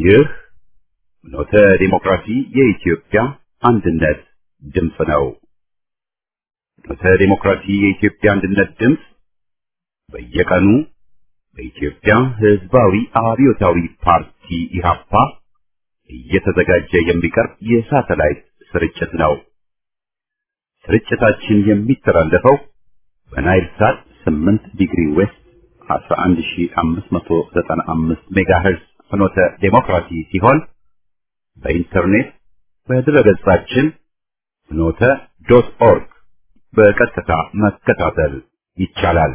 ይህ ኖተ ዲሞክራሲ የኢትዮጵያ አንድነት ድምፅ ነው። ኖተ ዲሞክራሲ የኢትዮጵያ አንድነት ድምፅ በየቀኑ በኢትዮጵያ ሕዝባዊ አብዮታዊ ፓርቲ ኢህአፓ እየተዘጋጀ የሚቀርብ የሳተላይት ስርጭት ነው። ስርጭታችን የሚተላለፈው በናይል ሳት 8 ዲግሪ ዌስት 11595 ሜጋሄርዝ ፍኖተ ዴሞክራሲ ሲሆን በኢንተርኔት በድረገጻችን ፍኖተ ዶት ኦርግ በቀጥታ መከታተል ይቻላል።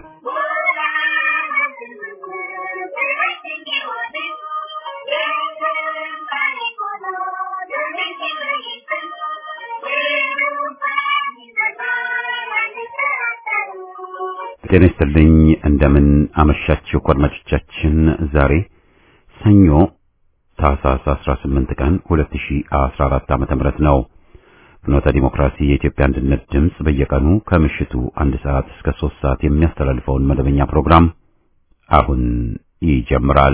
ጤና ይስጥልኝ። እንደምን አመሻችሁ አድማጮቻችን። ዛሬ ሰኞ ታህሳስ 18 ቀን 2014 ዓመተ ምህረት ነው። ፍኖተ ዲሞክራሲ የኢትዮጵያ አንድነት ድምፅ በየቀኑ ከምሽቱ አንድ ሰዓት እስከ ሶስት ሰዓት የሚያስተላልፈውን መደበኛ ፕሮግራም አሁን ይጀምራል።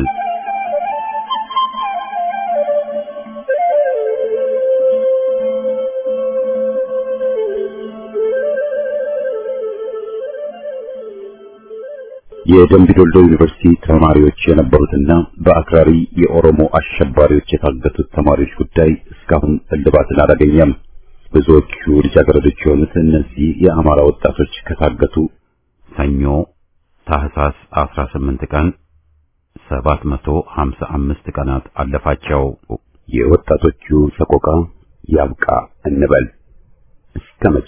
የደምቢ ዶልዶ ዩኒቨርሲቲ ተማሪዎች የነበሩትና በአክራሪ የኦሮሞ አሸባሪዎች የታገቱት ተማሪዎች ጉዳይ እስካሁን እልባትን አላገኘም። ብዙዎቹ ልጃገረዶች የሆኑት እነዚህ የአማራ ወጣቶች ከታገቱ ሰኞ ታህሳስ 18 ቀን 755 ቀናት አለፋቸው። የወጣቶቹ ሰቆቃ ያብቃ እንበል እስከ መቼ?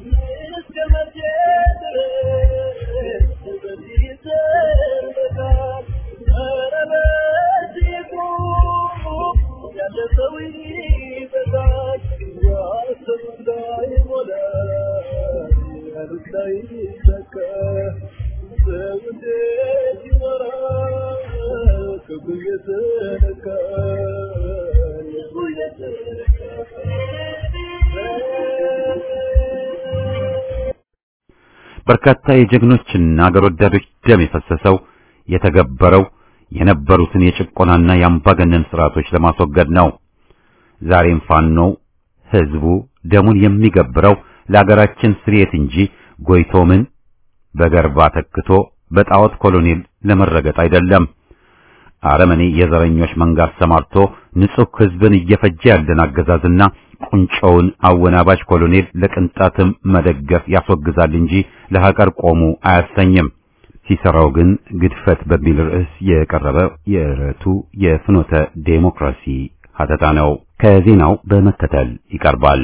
በርካታ የጀግኖችና አገር ወዳዶች ደም የፈሰሰው የተገበረው የነበሩትን የጭቆናና የአምባገነን ስርዓቶች ለማስወገድ ነው። ዛሬም ፋኖው ህዝቡ ደሙን የሚገብረው ለአገራችን ስርየት እንጂ ጎይቶ ምን በገርባ ተክቶ በጣዖት ኮሎኔል ለመረገጥ አይደለም። አረመኔ የዘረኞች መንጋ አሰማርቶ ንጹህ ህዝብን እየፈጀ ያለን አገዛዝና ቁንጮውን አወናባጅ ኮሎኔል ለቅንጣትም መደገፍ ያስወግዛል እንጂ ለሀገር ቆሙ አያሰኝም። ሲሰራው ግን ግድፈት በሚል ርዕስ የቀረበ የዕለቱ የፍኖተ ዴሞክራሲ ሀተታ ነው። ከዜናው በመከተል ይቀርባል።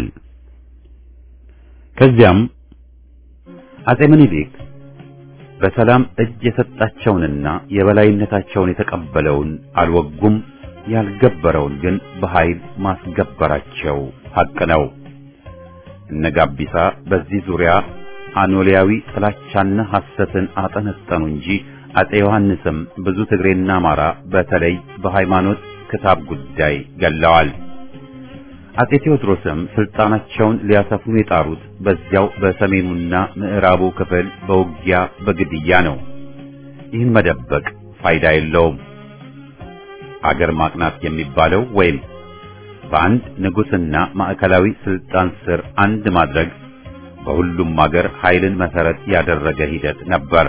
ከዚያም አጼ ምኒልክ በሰላም እጅ የሰጣቸውንና የበላይነታቸውን የተቀበለውን አልወጉም፣ ያልገበረውን ግን በኃይል ማስገበራቸው ሐቅ ነው። እነ ጋቢሳ በዚህ ዙሪያ አኖሊያዊ ጥላቻና ሐሰትን አጠነጠኑ እንጂ አጼ ዮሐንስም ብዙ ትግሬና አማራ በተለይ በሃይማኖት ክታብ ጉዳይ ገለዋል። አጼ ቴዎድሮስም ስልጣናቸውን ሊያሰፍኑ የጣሩት በዚያው በሰሜኑና ምዕራቡ ክፍል በውጊያ በግድያ ነው። ይህን መደበቅ ፋይዳ የለውም። አገር ማቅናት የሚባለው ወይም በአንድ ንጉሥና ማዕከላዊ ስልጣን ስር አንድ ማድረግ በሁሉም አገር ኃይልን መሰረት ያደረገ ሂደት ነበር።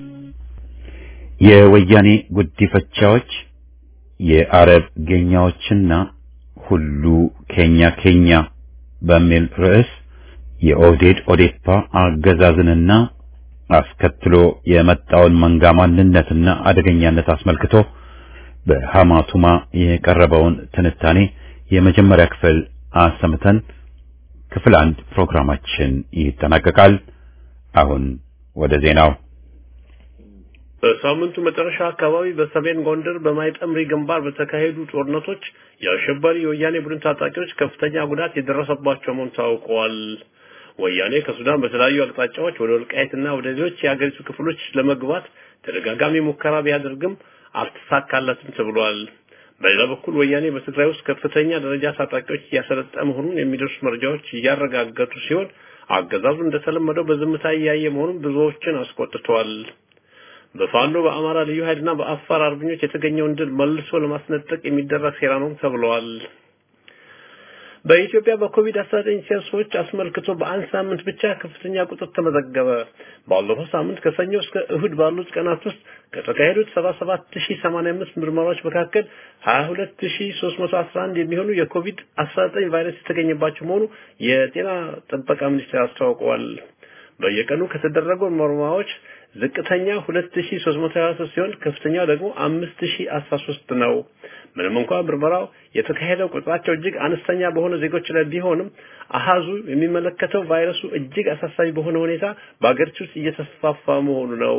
የወያኔ ጉዲፈቻዎች የአረብ ጌኛዎችና ሁሉ ኬኛ ኬኛ በሚል ርዕስ የኦህዴድ ኦዴፓ አገዛዝንና አስከትሎ የመጣውን መንጋ ማንነትና አደገኛነት አስመልክቶ በሐማቱማ የቀረበውን ትንታኔ የመጀመሪያ ክፍል አሰምተን ክፍል አንድ ፕሮግራማችን ይጠናቀቃል። አሁን ወደ ዜናው። በሳምንቱ መጨረሻ አካባቢ በሰሜን ጎንደር በማይጠምሪ ግንባር በተካሄዱ ጦርነቶች የአሸባሪ የወያኔ ቡድን ታጣቂዎች ከፍተኛ ጉዳት የደረሰባቸው መሆኑ ታውቋል። ወያኔ ከሱዳን በተለያዩ አቅጣጫዎች ወደ ወልቃይትና ወደ ሌሎች የአገሪቱ ክፍሎች ለመግባት ተደጋጋሚ ሙከራ ቢያደርግም አልተሳካለትም ተብሏል። በሌላ በኩል ወያኔ በትግራይ ውስጥ ከፍተኛ ደረጃ ታጣቂዎች እያሰለጠ መሆኑን የሚደርሱ መረጃዎች እያረጋገጡ ሲሆን አገዛዙ እንደተለመደው በዝምታ እያየ መሆኑን ብዙዎችን አስቆጥቷል። በፋኖ በአማራ ልዩ ኃይልና በአፋር አርበኞች የተገኘውን ድል መልሶ ለማስነጠቅ የሚደረግ ሴራ ነው ተብሏል። በኢትዮጵያ በኮቪድ-19 ሴንሶች አስመልክቶ በአንድ ሳምንት ብቻ ከፍተኛ ቁጥር ተመዘገበ። ባለፈው ሳምንት ከሰኞ እስከ እሁድ ባሉት ቀናት ውስጥ ከተካሄዱት 77085 ምርመራዎች መካከል 22311 የሚሆኑ የኮቪድ-19 ቫይረስ የተገኘባቸው መሆኑ የጤና ጥበቃ ሚኒስቴር አስታውቀዋል። በየቀኑ ከተደረጉ ምርመራዎች ዝቅተኛ 2323 ሲሆን ከፍተኛው ደግሞ 5013 ነው። ምንም እንኳን ምርመራው የተካሄደው ቁጥራቸው እጅግ አነስተኛ በሆነ ዜጎች ላይ ቢሆንም አሃዙ የሚመለከተው ቫይረሱ እጅግ አሳሳቢ በሆነ ሁኔታ በአገሪቱ ውስጥ እየተስፋፋ መሆኑ ነው።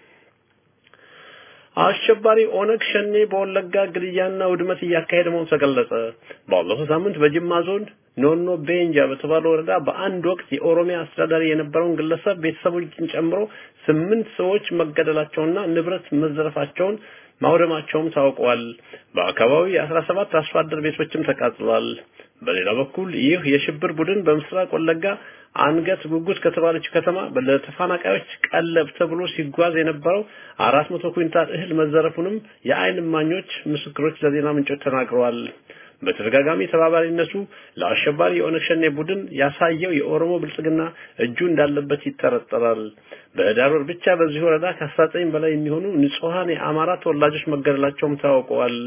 አሸባሪ ኦነግ ሸኔ በወለጋ ግድያና ውድመት እያካሄደ መሆኑ ተገለጸ። ባለፈው ሳምንት በጅማ ዞን ኖኖ ቤንጃ በተባለ ወረዳ በአንድ ወቅት የኦሮሚያ አስተዳዳሪ የነበረውን ግለሰብ ቤተሰቦችን ጨምሮ ስምንት ሰዎች መገደላቸውና ንብረት መዘረፋቸውን ማውደማቸውም ታውቋል። በአካባቢው የአስራ ሰባት አርሶ አደር ቤቶችም ተቃጥለዋል። በሌላ በኩል ይህ የሽብር ቡድን በምስራቅ ወለጋ አንገት ጉጉት ከተባለች ከተማ ለተፈናቃዮች ቀለብ ተብሎ ሲጓዝ የነበረው አራት መቶ ኩንታል እህል መዘረፉንም የአይን እማኞች ምስክሮች ለዜና ምንጮች ተናግረዋል። በተደጋጋሚ ተባባሪነቱ ለአሸባሪ የኦነግ ሸኔ ቡድን ያሳየው የኦሮሞ ብልጽግና እጁ እንዳለበት ይጠረጠራል። በህዳር ወር ብቻ በዚህ ወረዳ ከ19 በላይ የሚሆኑ ንጹሃን የአማራ ተወላጆች መገደላቸውም ታውቀዋል።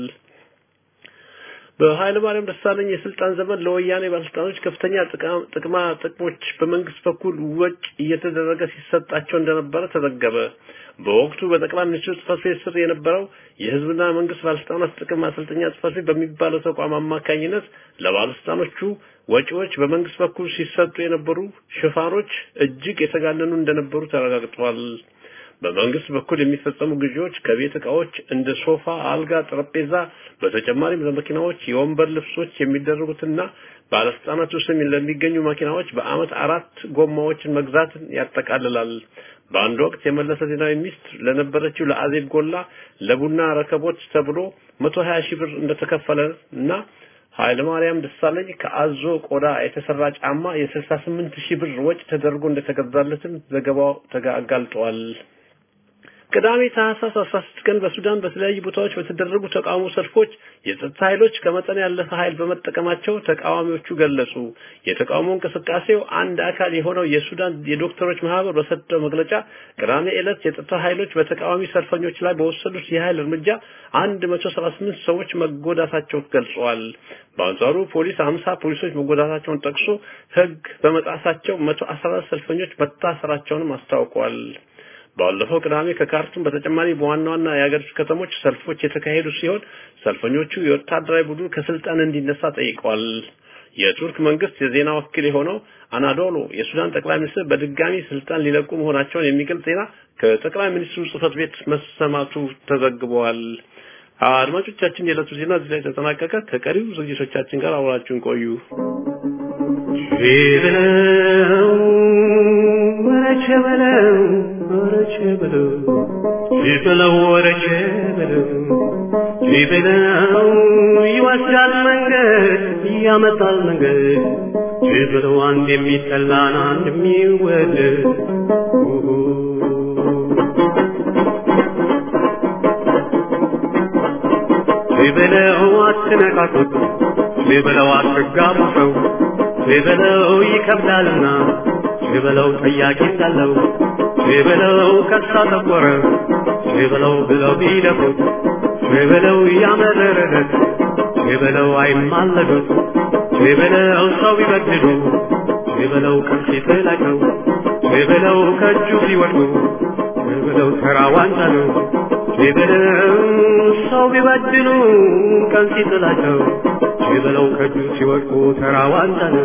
በኃይለ ማርያም ደሳለኝ የስልጣን ዘመን ለወያኔ ባለስልጣኖች ከፍተኛ ጥቅማ ጥቅሞች በመንግስት በኩል ወጭ እየተደረገ ሲሰጣቸው እንደነበረ ተዘገበ። በወቅቱ በጠቅላይ ሚኒስትሩ ጽህፈት ቤት ስር የነበረው የህዝብና መንግስት ባለስልጣናት ጥቅም ማሰልጠኛ ጽህፈት ቤት በሚባለው ተቋም አማካኝነት ለባለስልጣኖቹ ወጪዎች በመንግስት በኩል ሲሰጡ የነበሩ ሽፋኖች እጅግ የተጋነኑ እንደነበሩ ተረጋግጧል። በመንግስት በኩል የሚፈጸሙ ግዢዎች ከቤት እቃዎች እንደ ሶፋ፣ አልጋ፣ ጠረጴዛ በተጨማሪም ለመኪናዎች የወንበር ልብሶች የሚደረጉትና ባለስልጣናቱ ስም ለሚገኙ መኪናዎች በአመት አራት ጎማዎችን መግዛትን ያጠቃልላል። በአንድ ወቅት የመለሰ ዜናዊ ሚስት ለነበረችው ለአዜብ ጎላ ለቡና ረከቦት ተብሎ 120 ሺህ ብር እንደተከፈለ እና ኃይለ ማርያም ደሳለኝ ከአዞ ቆዳ የተሰራ ጫማ የ68 ሺህ ብር ወጪ ተደርጎ እንደተገዛለትም ዘገባው ተጋልጧል። ቅዳሜ ታህሳስ 16 ቀን በሱዳን በተለያዩ ቦታዎች በተደረጉ ተቃውሞ ሰልፎች የጸጥታ ኃይሎች ከመጠን ያለፈ ኃይል በመጠቀማቸው ተቃዋሚዎቹ ገለጹ። የተቃውሞ እንቅስቃሴው አንድ አካል የሆነው የሱዳን የዶክተሮች ማህበር በሰጠው መግለጫ ቅዳሜ ዕለት የጸጥታ ኃይሎች በተቃዋሚ ሰልፈኞች ላይ በወሰዱት የኃይል እርምጃ 178 ሰዎች መጎዳታቸው ገልጸዋል። በአንጻሩ ፖሊስ 50 ፖሊሶች መጎዳታቸውን ጠቅሶ ሕግ በመጣሳቸው 114 ሰልፈኞች መታሰራቸውንም አስታውቋል። ባለፈው ቅዳሜ ከካርቱም በተጨማሪ በዋና ዋና የሀገሪቱ ከተሞች ሰልፎች የተካሄዱ ሲሆን ሰልፈኞቹ የወታደራዊ ቡድን ከስልጣን እንዲነሳ ጠይቀዋል። የቱርክ መንግስት የዜና ወኪል የሆነው አናዶሎ የሱዳን ጠቅላይ ሚኒስትር በድጋሚ ስልጣን ሊለቁ መሆናቸውን የሚገልጽ ዜና ከጠቅላይ ሚኒስትሩ ጽህፈት ቤት መሰማቱ ተዘግበዋል። አድማጮቻችን፣ የዕለቱ ዜና እዚህ ላይ ተጠናቀቀ። ከቀሪው ዝግጅቶቻችን ጋር አብራችሁን ቆዩ። ወረቸ በለው ወረቸ በለው ይበለው ወረቸ በለው ይበለው ይወስዳል መንገድ ያመጣል መንገድ ይበለው አንድ የሚጠላን አንድ የሚወደድ ይበለው አትነቃቁት ይበለው አትጋቡ ሰው ይበለው ይከብዳልና ይበለው ጠያቂ እንዳለው ይበለው ከሳ ጠቆረ ይበለው ብለው ቢደፉት ይበለው ያመረረለት ይበለው አይማለዱት ይበለው ሰው ቢበድሉ ይበለው ቀን ሲጥላቸው ይበለው ከእጁ ሲወድቁ ይበለው ተራ ዋንጫ ነው ይበለው ሰው ቢበድሉ ቀን ሲጥላቸው ይበለው ከእጁ ሲወድቁ ተራ ዋንጫ ነው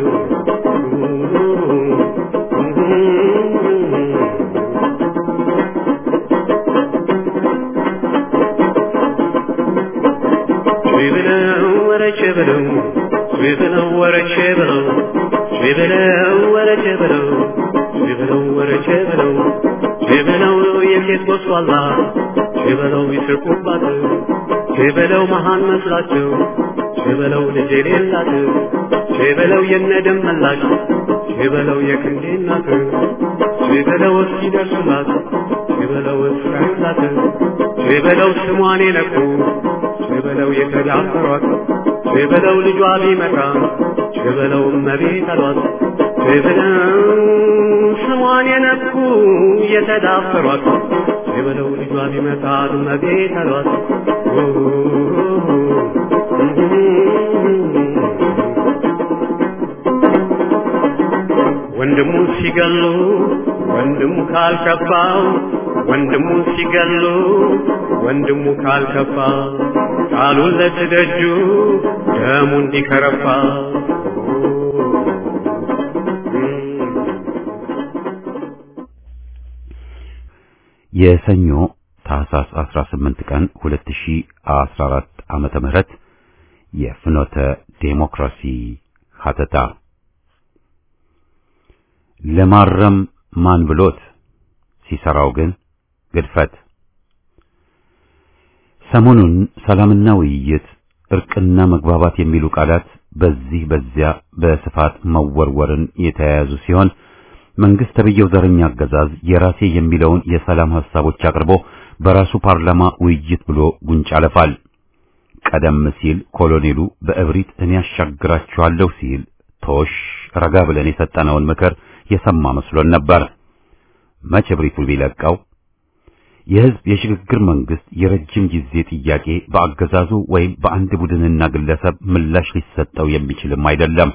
ይበለው ወረቼ በለው ይበለው ወረቼ በለው ይበለው ወረቼ በለው ይበለው ወረቼ በለው ይበለው የሴት ጎስቋላ ይበለው ይስቁባት ይበለው መሃን መስላቸው ይበለው ልጅ የሌላት ይበለው የነደም መላሽ ይበለው የክንዴ እናት ይበለው እስኪደርሱላት ሸበለው እስራኤላት ሸበለው ስሟን የነኩ ሸበለው የተዳፈሯት ሸበለው ልጇ ቢመጣ ሸበለው እመቤት አሏት ሸበለው ስሟን የነኩ የተዳፈሯት ሸበለው ልጇ ቢመጣ እመቤት አሏት ወንድሙ ሲገሉ ወንድሙ ካልከፋው ወንድሙ ሲገሉ ወንድሙ ካልከፋ ቃሉን ለትደጁ ደሙ እንዲከረፋ የሰኞ ታህሳስ 18 ቀን 2014 ዓመተ ምህረት የፍኖተ ዴሞክራሲ ሀተታ ለማረም ማን ብሎት ሲሰራው ግን ግድፈት። ሰሞኑን ሰላምና ውይይት፣ እርቅና መግባባት የሚሉ ቃላት በዚህ በዚያ በስፋት መወርወርን የተያያዙ ሲሆን መንግስት ተብየው ዘረኛ አገዛዝ የራሴ የሚለውን የሰላም ሐሳቦች አቅርቦ በራሱ ፓርላማ ውይይት ብሎ ጉንጭ አለፋል። ቀደም ሲል ኮሎኔሉ በእብሪት እኔ ያሻግራችኋለሁ ሲል ቶሽ ረጋ ብለን የሰጠነውን ምክር የሰማ መስሎን ነበር። መቼ እብሪቱ ቢለቀው የህዝብ የሽግግር መንግስት የረጅም ጊዜ ጥያቄ በአገዛዙ ወይም በአንድ ቡድንና ግለሰብ ምላሽ ሊሰጠው የሚችልም አይደለም።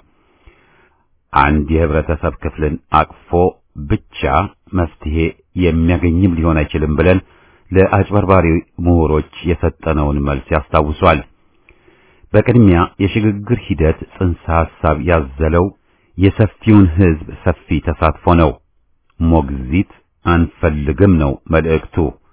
አንድ የህብረተሰብ ክፍልን አቅፎ ብቻ መፍትሄ የሚያገኝም ሊሆን አይችልም ብለን ለአጭበርባሪ ምሁሮች የሰጠነውን መልስ ያስታውሷል። በቅድሚያ የሽግግር ሂደት ጽንሰ ሐሳብ ያዘለው የሰፊውን ህዝብ ሰፊ ተሳትፎ ነው። ሞግዚት አንፈልግም ነው መልእክቱ።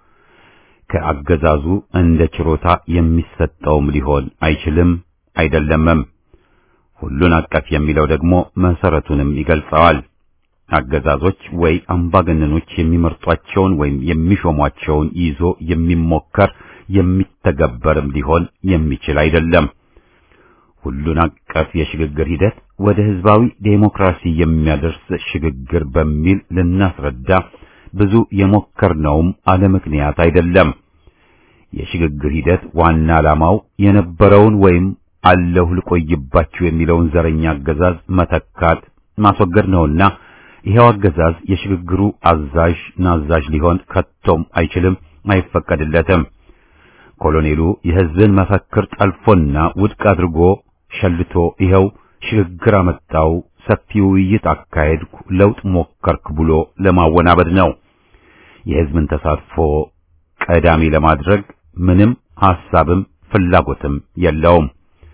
ከአገዛዙ እንደ ችሮታ የሚሰጠውም ሊሆን አይችልም አይደለምም። ሁሉን አቀፍ የሚለው ደግሞ መሰረቱንም ይገልጸዋል። አገዛዞች ወይ አምባገነኖች የሚመርጧቸውን ወይም የሚሾሟቸውን ይዞ የሚሞከር የሚተገበርም ሊሆን የሚችል አይደለም። ሁሉን አቀፍ የሽግግር ሂደት ወደ ህዝባዊ ዴሞክራሲ የሚያደርስ ሽግግር በሚል ልናስረዳ ብዙ የሞከርነውም አለ ምክንያት አይደለም። የሽግግር ሂደት ዋና ዓላማው የነበረውን ወይም አለሁ ልቆይባችሁ የሚለውን ዘረኛ አገዛዝ መተካት ማስወገድ ነውና ይሄው አገዛዝ የሽግግሩ አዛዥ ናዛዥ ሊሆን ከቶም አይችልም፣ አይፈቀድለትም። ኮሎኔሉ የህዝብን መፈክር ጠልፎና ውድቅ አድርጎ ሸልቶ ይኸው ሽግግር አመጣው፣ ሰፊ ውይይት አካሄድኩ፣ ለውጥ ሞከርክ ብሎ ለማወናበድ ነው። የህዝብን ተሳትፎ ቀዳሚ ለማድረግ ምንም ሐሳብም ፍላጎትም የለውም።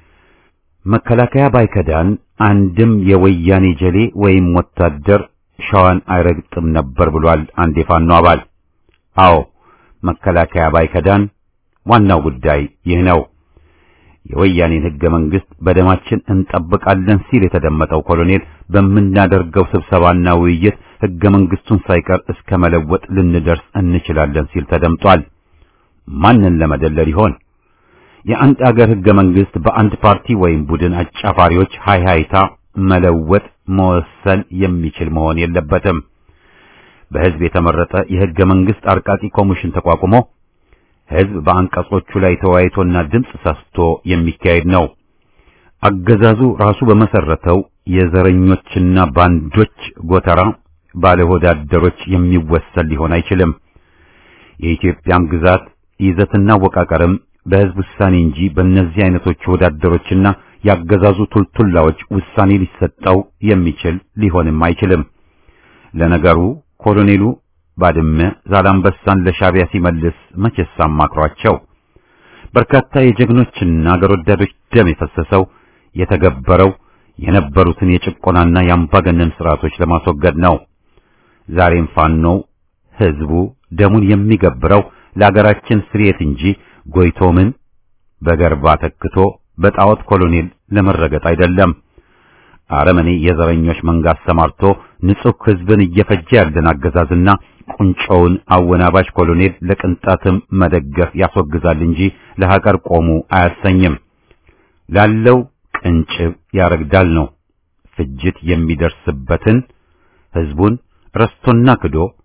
መከላከያ ባይከዳን አንድም የወያኔ ጀሌ ወይም ወታደር ሸዋን አይረግጥም ነበር ብሏል አንድ የፋኖ አባል። አዎ መከላከያ ባይከዳን ዋናው ጉዳይ ይህ ነው። የወያኔን ህገ መንግስት በደማችን እንጠብቃለን ሲል የተደመጠው ኮሎኔል በምናደርገው ስብሰባና ውይይት ህገ መንግስቱን ሳይቀር እስከ መለወጥ ልንደርስ እንችላለን ሲል ተደምጧል። ማንን ለመደለል ይሆን? የአንድ አገር ህገ መንግስት በአንድ ፓርቲ ወይም ቡድን አጫፋሪዎች ሃይሃይታ መለወጥ መወሰን የሚችል መሆን የለበትም። በህዝብ የተመረጠ የህገ መንግስት አርቃቂ ኮሚሽን ተቋቁሞ ህዝብ በአንቀጾቹ ላይ ተወያይቶና ድምፅ ሰስቶ የሚካሄድ ነው። አገዛዙ ራሱ በመሰረተው የዘረኞችና ባንዶች ጎተራ ባለሆዳደሮች የሚወሰን ሊሆን አይችልም። የኢትዮጵያም ግዛት ይዘትና አወቃቀርም በህዝብ ውሳኔ እንጂ በእነዚህ አይነቶች ወዳደሮችና ያገዛዙ ቱልቱላዎች ውሳኔ ሊሰጠው የሚችል ሊሆንም አይችልም። ለነገሩ ኮሎኔሉ ባድመ ዛላምበሳን ለሻቢያ ሲመልስ መቼስ አማክሯቸው። በርካታ የጀግኖችና አገር ወዳዶች ደም የፈሰሰው የተገበረው የነበሩትን የጭቆናና የአምባገነን ስርዓቶች ለማስወገድ ነው። ዛሬም ፋኖው ህዝቡ ደሙን የሚገብረው ለአገራችን ስርየት እንጂ ጎይቶምን በገርባ ተክቶ በጣዖት ኮሎኔል ለመረገጥ አይደለም። አረመኔ የዘረኞች መንጋ አሰማርቶ ንጹህ ህዝብን እየፈጀ ያለን አገዛዝና ቁንጮውን አወናባሽ ኮሎኔል ለቅንጣትም መደገፍ ያስወግዛል እንጂ ለሀገር ቆሙ አያሰኝም። ላለው ቅንጭብ ያረግዳል ነው። ፍጅት የሚደርስበትን ህዝቡን ረስቶና ክዶ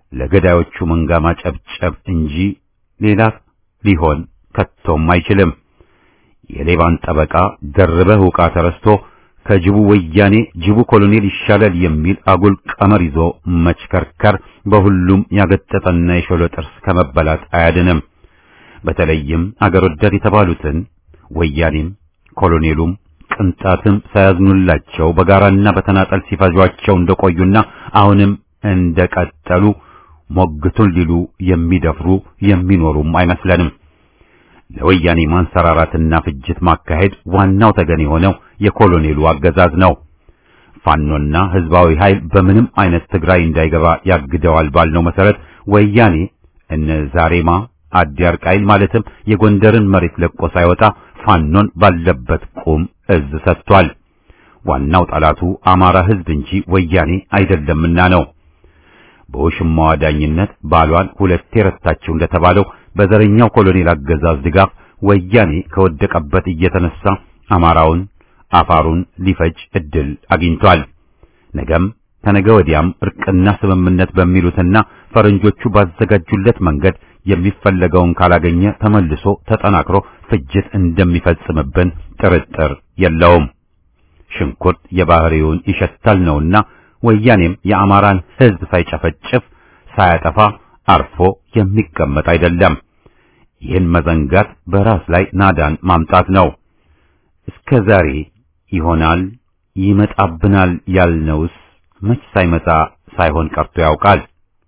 ለገዳዮቹ መንጋ ማጨብጨብ እንጂ ሌላ ሊሆን ከቶም አይችልም። የሌባን ጠበቃ ደርበህ ውቃ ተረስቶ ከጅቡ ወያኔ ጅቡ ኮሎኔል ይሻላል የሚል አጉል ቀመር ይዞ መችከርከር በሁሉም ያገጠጠና የሾለ ጥርስ ከመበላት አያድንም። በተለይም አገር ወዳድ የተባሉትን ወያኔም ኮሎኔሉም ቅንጣትም ሳያዝኑላቸው በጋራና በተናጠል ሲፈጇቸው እንደቆዩና አሁንም እንደቀጠሉ ሞግቱን ሊሉ የሚደፍሩ የሚኖሩም አይመስለንም። ለወያኔ ማንሰራራትና ፍጅት ማካሄድ ዋናው ተገን የሆነው የኮሎኔሉ አገዛዝ ነው። ፋኖና ህዝባዊ ኃይል በምንም አይነት ትግራይ እንዳይገባ ያግደዋል ባልነው መሰረት ወያኔ እነ ዛሬማ አዲያርቃይን ማለትም የጎንደርን መሬት ለቆ ሳይወጣ ፋኖን ባለበት ቁም እዝ ሰጥቷል። ዋናው ጠላቱ አማራ ህዝብ እንጂ ወያኔ አይደለምና ነው። በውሽማዋ ዳኝነት ባሏን ሁለቴ ረታችው እንደተባለው በዘረኛው ኮሎኔል አገዛዝ ድጋፍ ወያኔ ከወደቀበት እየተነሳ አማራውን፣ አፋሩን ሊፈጅ እድል አግኝቷል። ነገም ከነገ ወዲያም እርቅና ስምምነት በሚሉትና ፈረንጆቹ ባዘጋጁለት መንገድ የሚፈለገውን ካላገኘ ተመልሶ ተጠናክሮ ፍጅት እንደሚፈጽምብን ጥርጥር የለውም። ሽንኩርት የባህሪውን ይሸታል ነውና ወያኔም የአማራን ህዝብ ሳይጨፈጭፍ ሳያጠፋ አርፎ የሚቀመጥ አይደለም። ይህን መዘንጋት በራስ ላይ ናዳን ማምጣት ነው። እስከ ዛሬ ይሆናል ይመጣብናል ያልነውስ መች ሳይመጣ ሳይሆን ቀርቶ ያውቃል።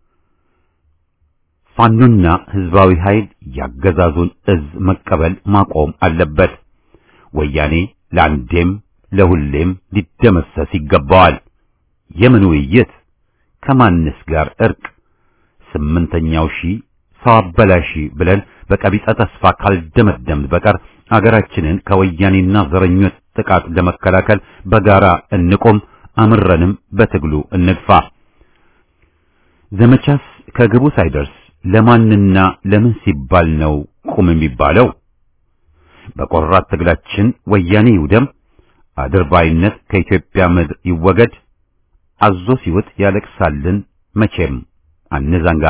ፋኖና ህዝባዊ ኃይል ያገዛዙን እዝ መቀበል ማቆም አለበት። ወያኔ ለአንዴም ለሁሌም ሊደመሰስ ይገባዋል። የምን ውይይት? ከማንስ ጋር እርቅ? ስምንተኛው ሺህ ሰው አበላሺ ብለን በቀቢጸ ተስፋ ካልደመደም በቀር አገራችንን ከወያኔና ዘረኞች ጥቃት ለመከላከል በጋራ እንቆም፣ አምረንም በትግሉ እንግፋ። ዘመቻስ ከግቡ ሳይደርስ ለማንና ለምን ሲባል ነው ቁም የሚባለው? በቆራት ትግላችን ወያኔ ይውደም፣ አድርባይነት ከኢትዮጵያ ምድር ይወገድ። አዞ ሲውጥ ያለቅሳልን መቼም አንዘንጋ።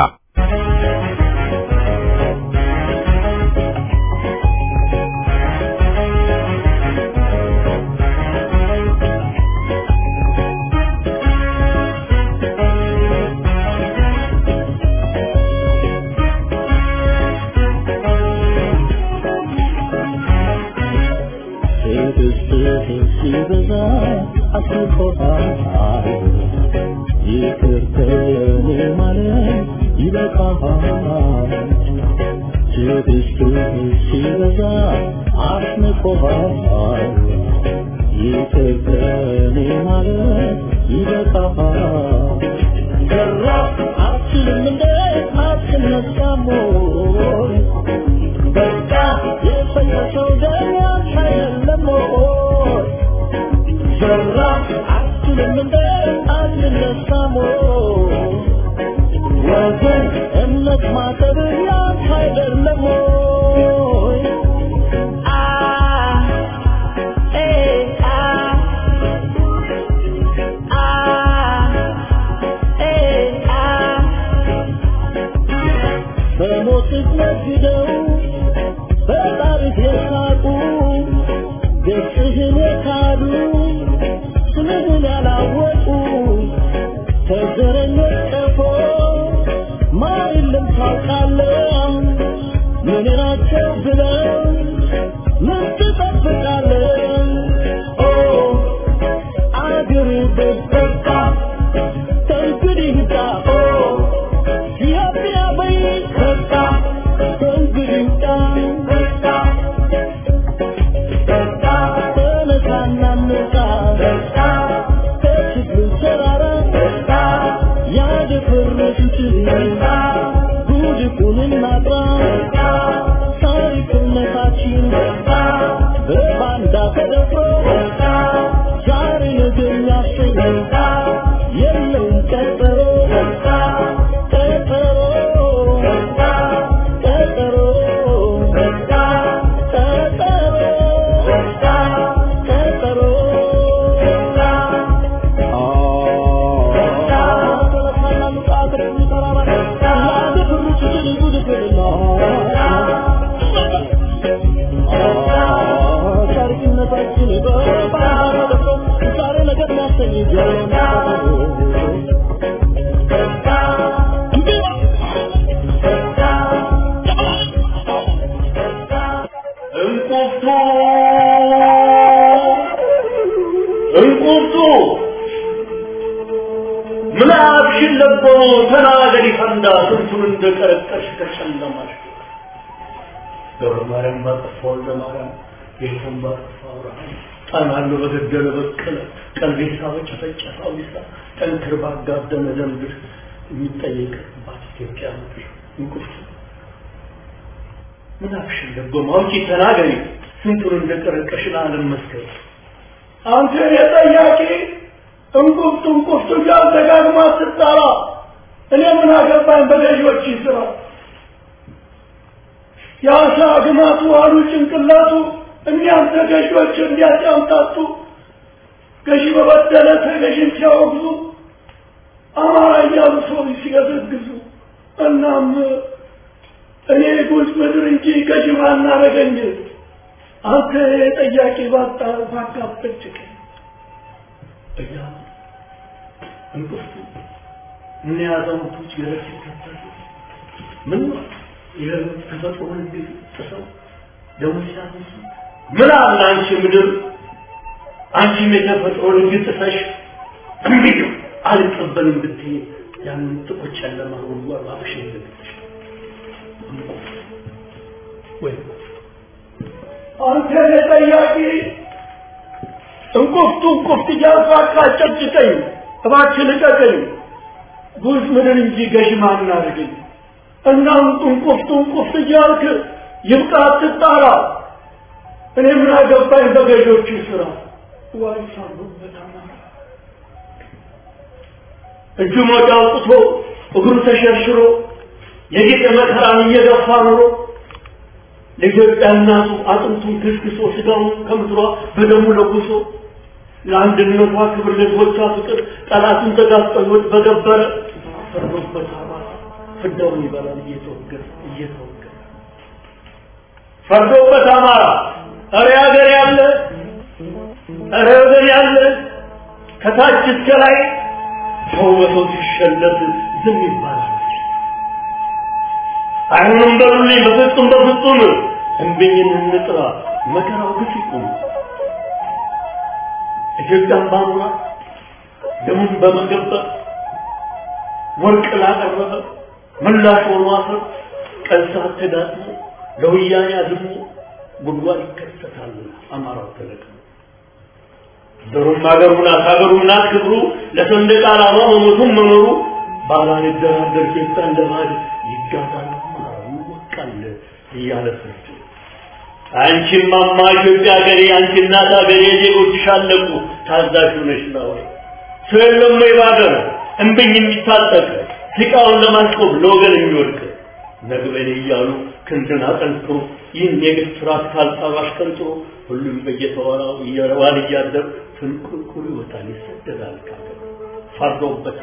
ጉድፉንና ጥራ ታሪክና እንቁርቱ እንቁርቱ ምናብሽን ለቦ ተናገሪ ፈንዳ ስንቱን እንደቀረቀሽ ከጨለማሽ ገብረ ማርያም ባጠፋ ወልደ ማርያም ጌታን ባጠፋ አብርሃም ጣናሉ በገደለ በቀለ ቀልቤሳ በጨፈጨፈ አዊሳ ጠንክር ባጋደመ ደንብር የሚጠየቅባት ኢትዮጵያ ምድር እንቁርቱ ምናብሽን ለቦ ማውጪ ተናገሪ ስንቱን እንደቀረቀሽ ለዓለም መስከር አንተ የጠያቂ እንቁፍት እንቁፍት እያል ደጋግማ ስትጠራ እኔ ምን አገባኝ በገዢዎች ስራ የአሳ ግማቱ አሉ ጭንቅላቱ እኒያም ተገዢዎች እንዲያጫምታቱ ገዢ በበደለ ተገዥን ሲያወግዙ አማራ እያሉ ሰው ሲገዘግዙ እናም እኔ ጉዝ ምድር እንጂ ገዢ ማናረገኝ አንተ ጠያቂ ባጣ ባጋበጭቀኝ እያሉ እንቅፍቱ ምን ያዛውቶች ገረድ ሲከተሉ ምን የተፈጥሮ ህግ ጥሰው ደሞ ሲያነሱ ምን አለ አንቺ ምድር አንቺም የተፈጥሮ ህግ ጥሰሽ እምቢዩ አልቀበልም ብትይ ያንን ጥቁር ጨለማ ጉድጓድ ባብሽ ይዘግትሽ ወይ አንተ ጠያቂ እንቁፍቱ እንቁፍት እያልኩ አቃጨጭቀኝ እባክህ ልቀቀኝ ጉዝ ምድር እንጂ ገዥ ማን አድርገኝ እና እንቁፍቱ እንቁፍት እያልክ ይብቃ አትጣራ እኔ ምን አገባኝ በገዦቹ ስራ ዋይ ሳሉበት አማራ እጁ ሞጫ አውጥቶ እግሩ ተሸርሽሮ የጌጠ መከራን እየገፋ ኑሮ ለኢትዮጵያ እናቱ አጥንቱን ክስክሶ ስጋውን ከምድሯ በደሙ ለጉሶ ለአንድነቷ ክብር ለሕዝቦቿ ፍቅር ጠላቱን ተጋፍጦ ሕይወት በገበረ ፈርዶበት አማራ ፍዳውን ይበላል እየተወገረ እየተወገረ ፈርዶበት አማራ እረ ሀገር ያለ እረ ወገን ያለ ከታች እስከ ላይ ሰው በሰው ሲሸለት ዝም ይባላል። አይሆንም በሉልኝ በፍጹም በፍጹም እንብኝን እንጥራ መከራው ግፍ ይቁም። ኢትዮጵያን ባኑራ ደሙን በመገበር ወርቅ ላቀረበ ምላሽ ሆኖ አፈር ቀን ሰዓት ተዳጥሞ ለወያኔ አዝሞ ጉድጓድ ይከተታል አማራው ተለቅሞ ዘሩም አገሩ ናት ሀገሩ ናት ክብሩ ለሰንደቅ ዓላማ መሞቱም መኖሩ ባላንደራደር ጌታ እንደማድ ይጋዛል አማራው ይወቃል እያለ ፍርድ አንቺም ማማ ኢትዮጵያ ሀገሬ አንቺ እናት ሀገሬ ዜጎችሽ አለቁ ታዛዥ ነሽ ነው ሰው የለም ወይ ባገር እምብኝ የሚታጠቅ ሲቃውን ለማስቆም ለወገን የሚወድቅ ነግበኔ እያሉ ክንድን አጠንክሮ ይህን የግፍ ስርዓት ካልጣሉ አሽቀንጥሮ ሁሉም በየተወራው እየረዋል እያደር ፍንቁልቁል ይወጣል ይሰደዳል ካገር ፈርዶበት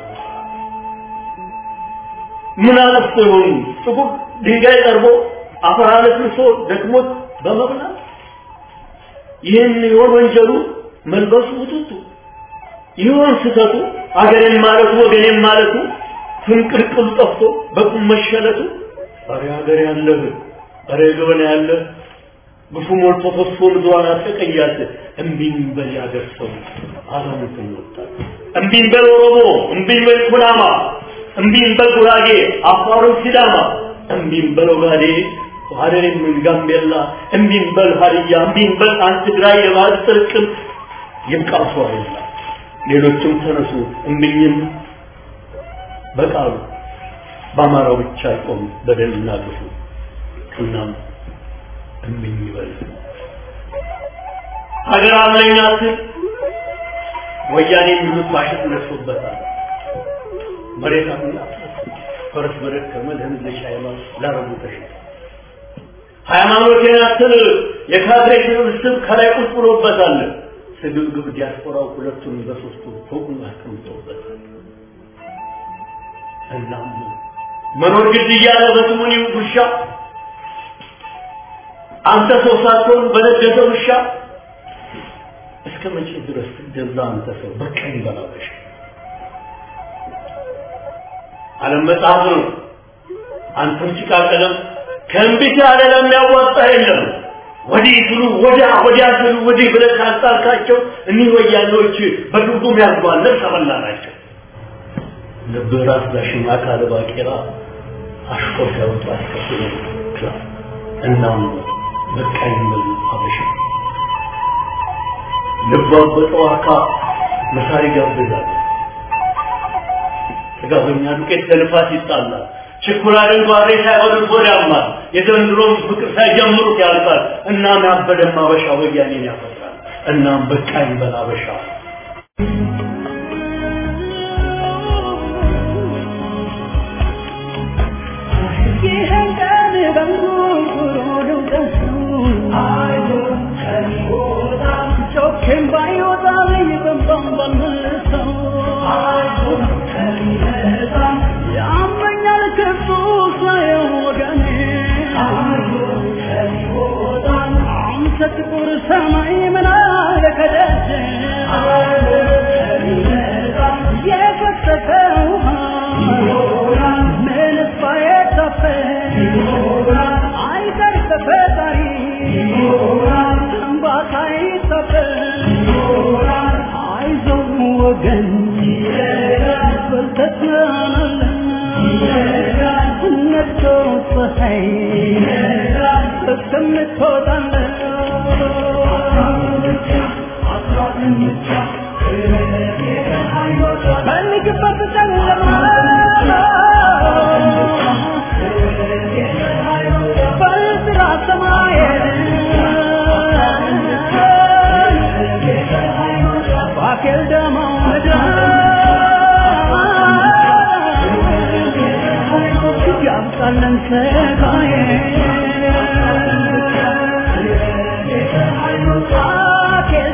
ምን አለፍቶ ይሆኑ ጥቁር ድንጋይ ቀርቦ አፈር አለስልሶ ደክሞት በመብላት ይህን ይሆን ወንጀሉ መልበሱ ውጥቱ ይሆን ስተቱ አገሬን ማለቱ ወገኔን ማለቱ ፍንቅልቅሉ ጠፍቶ በቁም መሸለቱ ኧረ ሀገር ያለህ ኧረ ገበና ያለ ግፉ ሞልቶ ፈሶ ምድሯን አጠቀያት እምቢኝ በል ያገር ሰው አዛሙትን ወጣት እምቢኝ በል ኦሮሞ እምቢኝ በል ኩናማ እምቢኝ በል ጉራጌ አፋሩን ሲዳማ እምቢኝ በል ኦጋዴ ሀረሬም ጋምቤላ እምቢኝ በል ሀዲያ እምቢኝ በል አንድ ትግራይ የባህል ጥርቅም ይብቃ ሰው አይላ ሌሎችም ተነሱ እምቢኝም በቃሉ በአማራው ብቻ አይቆም በደልና ግፉ እናም እምኝ ይበል ሀገር አለኝ አትል ወያኔ የሚሉት ባሸት ነሶበታል መሬት አትና ፈረስ በደከመ ለህዝብ ለሻይማ ላረቡ ተሸጠ ሃይማኖቴን አትል የካድሬ ስብስብ ከላይ ቁጭ ብሎበታል ስግብግብ ዲያስፖራው ሁለቱን በሶስቱ ፎቁን አስቀምጦበታል እናም መኖር ግድ እያለ በስሙኒ ውሻ አንተ ሰው ሳትሆን በነገሰ ውሻ እስከ መቼ ድረስ ትገዛ አንተ ሰው በቀኝ በላበሽ ዓለም መጽሐፍ ነው። አንተም ጭቃ ቀለም ከእምቢት ያለ ለሚያዋጣ የለም። ወዲህ ስሉ ወዲያ ወዲያ ስሉ ወዲህ ብለህ ካጣልካቸው እኒህ ወያኔዎች በድርጉም ያዝባል ነፍሰ በላ ናቸው። ልብህ ራስ ዳሽማ ካለ ባቄራ አሽቆር ሲያወጣ አስከትሎ ክላ እናም በቃኝ በል አበሻ ልቧ በጠዋካ መሳሪ ጋብዛል። ጥጋበኛ ዱቄት ለልፋት ይጣላል። ችኩላ ድንጓሬ ሳይሆን ጎዳማል። የዘንድሮም ፍቅር ሳይጀምሩት ያልቃል። እናም ያበደም አበሻ ወያኔን ያፈጥራል። እናም በቃኝ በል አበሻ ይህን ቀን በንጉሩ ደሱ ጮኬም ባይወጣልኝ በንባም ባልመለሰው ያመኛል ክፉ ሳየው ወገኔ አንተ ጥቁር ሰማይ ምን አለ ከደጅ የፈሰሰ ውሃ ምንስ ባይታፈስ አይቀር ተፈጣሪ እንባታ ይታፈስ አይዞህ ወገን በርተህ ትሆናለህ ነግቶ ፀሐይ እስከምትወጣለህ ፈልግበት ጨለማ በጥራ ሰማይ ባኬል ደማው ምድር ያብቃለን ስቃዬ ባኬል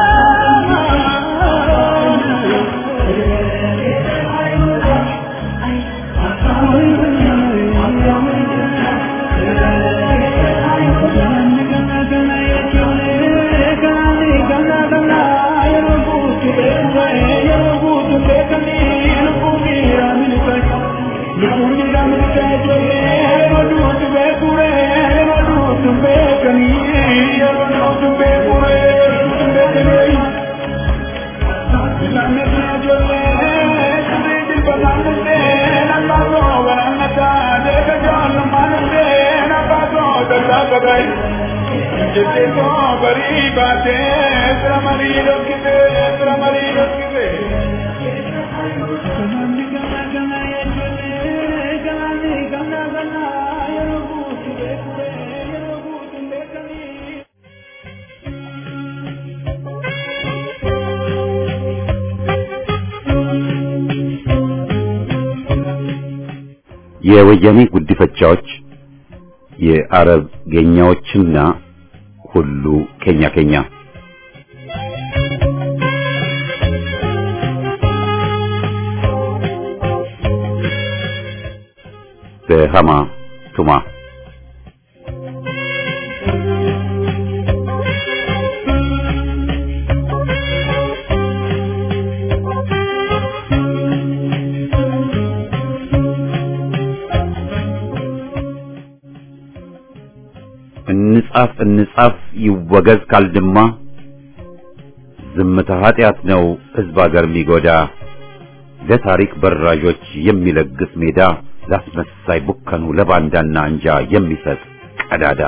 የወያኔ ጉዲፈቻዎች የአረብ ጌኛዎችና ሁሉ ኬኛ ኬኛ በሃማ ቱማ እንጻፍ እንጻፍ ይወገዝ ካልድማ ዝምታ ኃጢአት ነው ሕዝብ አገር የሚጎዳ ለታሪክ በራዦች የሚለግስ ሜዳ ላስመሳይ ቡከኑ ለባንዳና አንጃ የሚሰጥ ቀዳዳ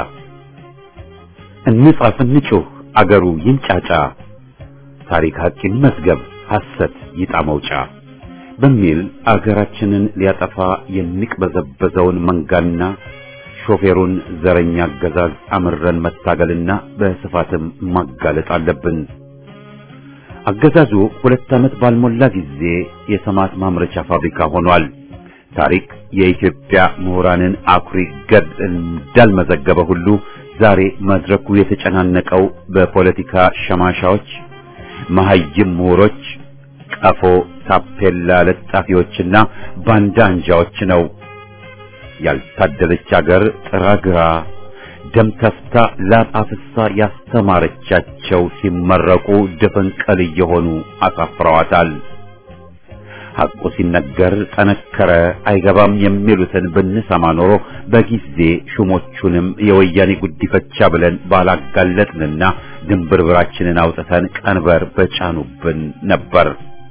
እንጻፍ እንጩህ አገሩ ይንጫጫ ታሪክ ሐቂን መዝገብ ሐሰት ይጣ መውጫ በሚል አገራችንን ሊያጠፋ የሚቅበዘበዘውን መንጋና ሾፌሩን ዘረኛ አገዛዝ አምረን መታገልና በስፋትም ማጋለጥ አለብን። አገዛዙ ሁለት ዓመት ባልሞላ ጊዜ የሰማት ማምረቻ ፋብሪካ ሆኗል። ታሪክ የኢትዮጵያ ምሁራንን አኩሪ ገድል እንዳልመዘገበ ሁሉ ዛሬ መድረኩ የተጨናነቀው በፖለቲካ ሸማሻዎች፣ መሐይም ምሁሮች፣ ቀፎ ታፔላ ለጣፊዎችና ባንዳ አንጃዎች ነው። ያልታደለች አገር ጥራ ግራ ደም ተፍታ ላብ አፍሳ ያስተማረቻቸው ሲመረቁ ድፍንቅል እየሆኑ አሳፍረዋታል። ሐቁ ሲነገር ጠነከረ አይገባም የሚሉትን ብንሰማ ኖሮ በጊዜ ሹሞቹንም የወያኔ ጉዲፈቻ ብለን ባላጋለጥንና ድንብርብራችንን አውጥተን ቀንበር በጫኑብን ነበር።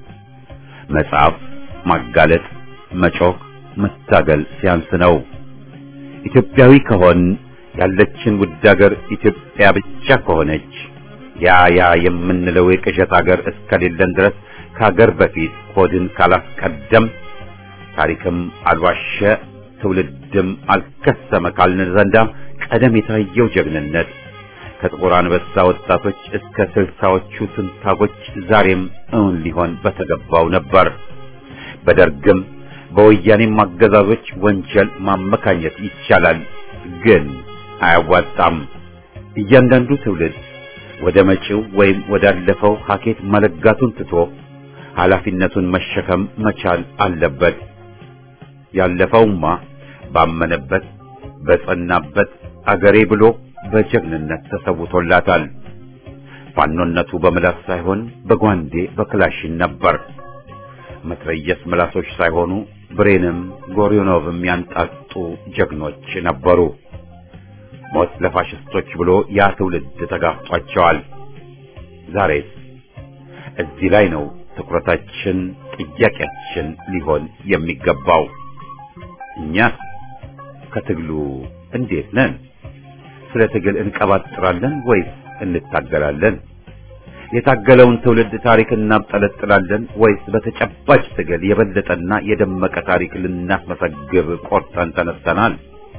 መጽሐፍ፣ ማጋለጥ፣ መጮክ፣ መታገል ሲያንስ ነው። ኢትዮጵያዊ ከሆን ያለችን ውድ አገር ኢትዮጵያ ብቻ ከሆነች ያ ያ የምንለው የቅዠት አገር እስከሌለን ድረስ ከሀገር በፊት ሆድን ካላስቀደም ታሪክም አልዋሸ ትውልድም አልከሰመ ካልን ዘንዳ ቀደም የታየው ጀግንነት ከጥቁር አንበሳ ወጣቶች እስከ ስልሳዎቹ ትንታጎች ዛሬም እውን ሊሆን በተገባው ነበር። በደርግም በወያኔም አገዛዞች ወንጀል ማመካኘት ይቻላል፣ ግን አያዋጣም። እያንዳንዱ ትውልድ ወደ መጪው ወይም ወዳለፈው ሀኬት መለጋቱን ትቶ ኃላፊነቱን መሸከም መቻል አለበት። ያለፈውማ ባመነበት በጸናበት አገሬ ብሎ በጀግንነት ተሰውቶላታል። ፋኖነቱ በምላስ ሳይሆን በጓንዴ በክላሽን ነበር። መትረየስ ምላሶች ሳይሆኑ ብሬንም ጎሪዮኖቭም ያንጣጡ ጀግኖች ነበሩ። ሞት ለፋሽስቶች ብሎ ያ ትውልድ ተጋፍጧቸዋል። ዛሬስ እዚህ ላይ ነው ትኩረታችን፣ ጥያቄያችን ሊሆን የሚገባው። እኛ ከትግሉ እንዴት ነን? ስለ ትግል እንቀባጥራለን ወይስ እንታገላለን? የታገለውን ትውልድ ታሪክ እናብጠለጥላለን ወይስ በተጨባጭ ትግል የበለጠና የደመቀ ታሪክ ልናስመሰግብ ቆርጠን ተነስተናል?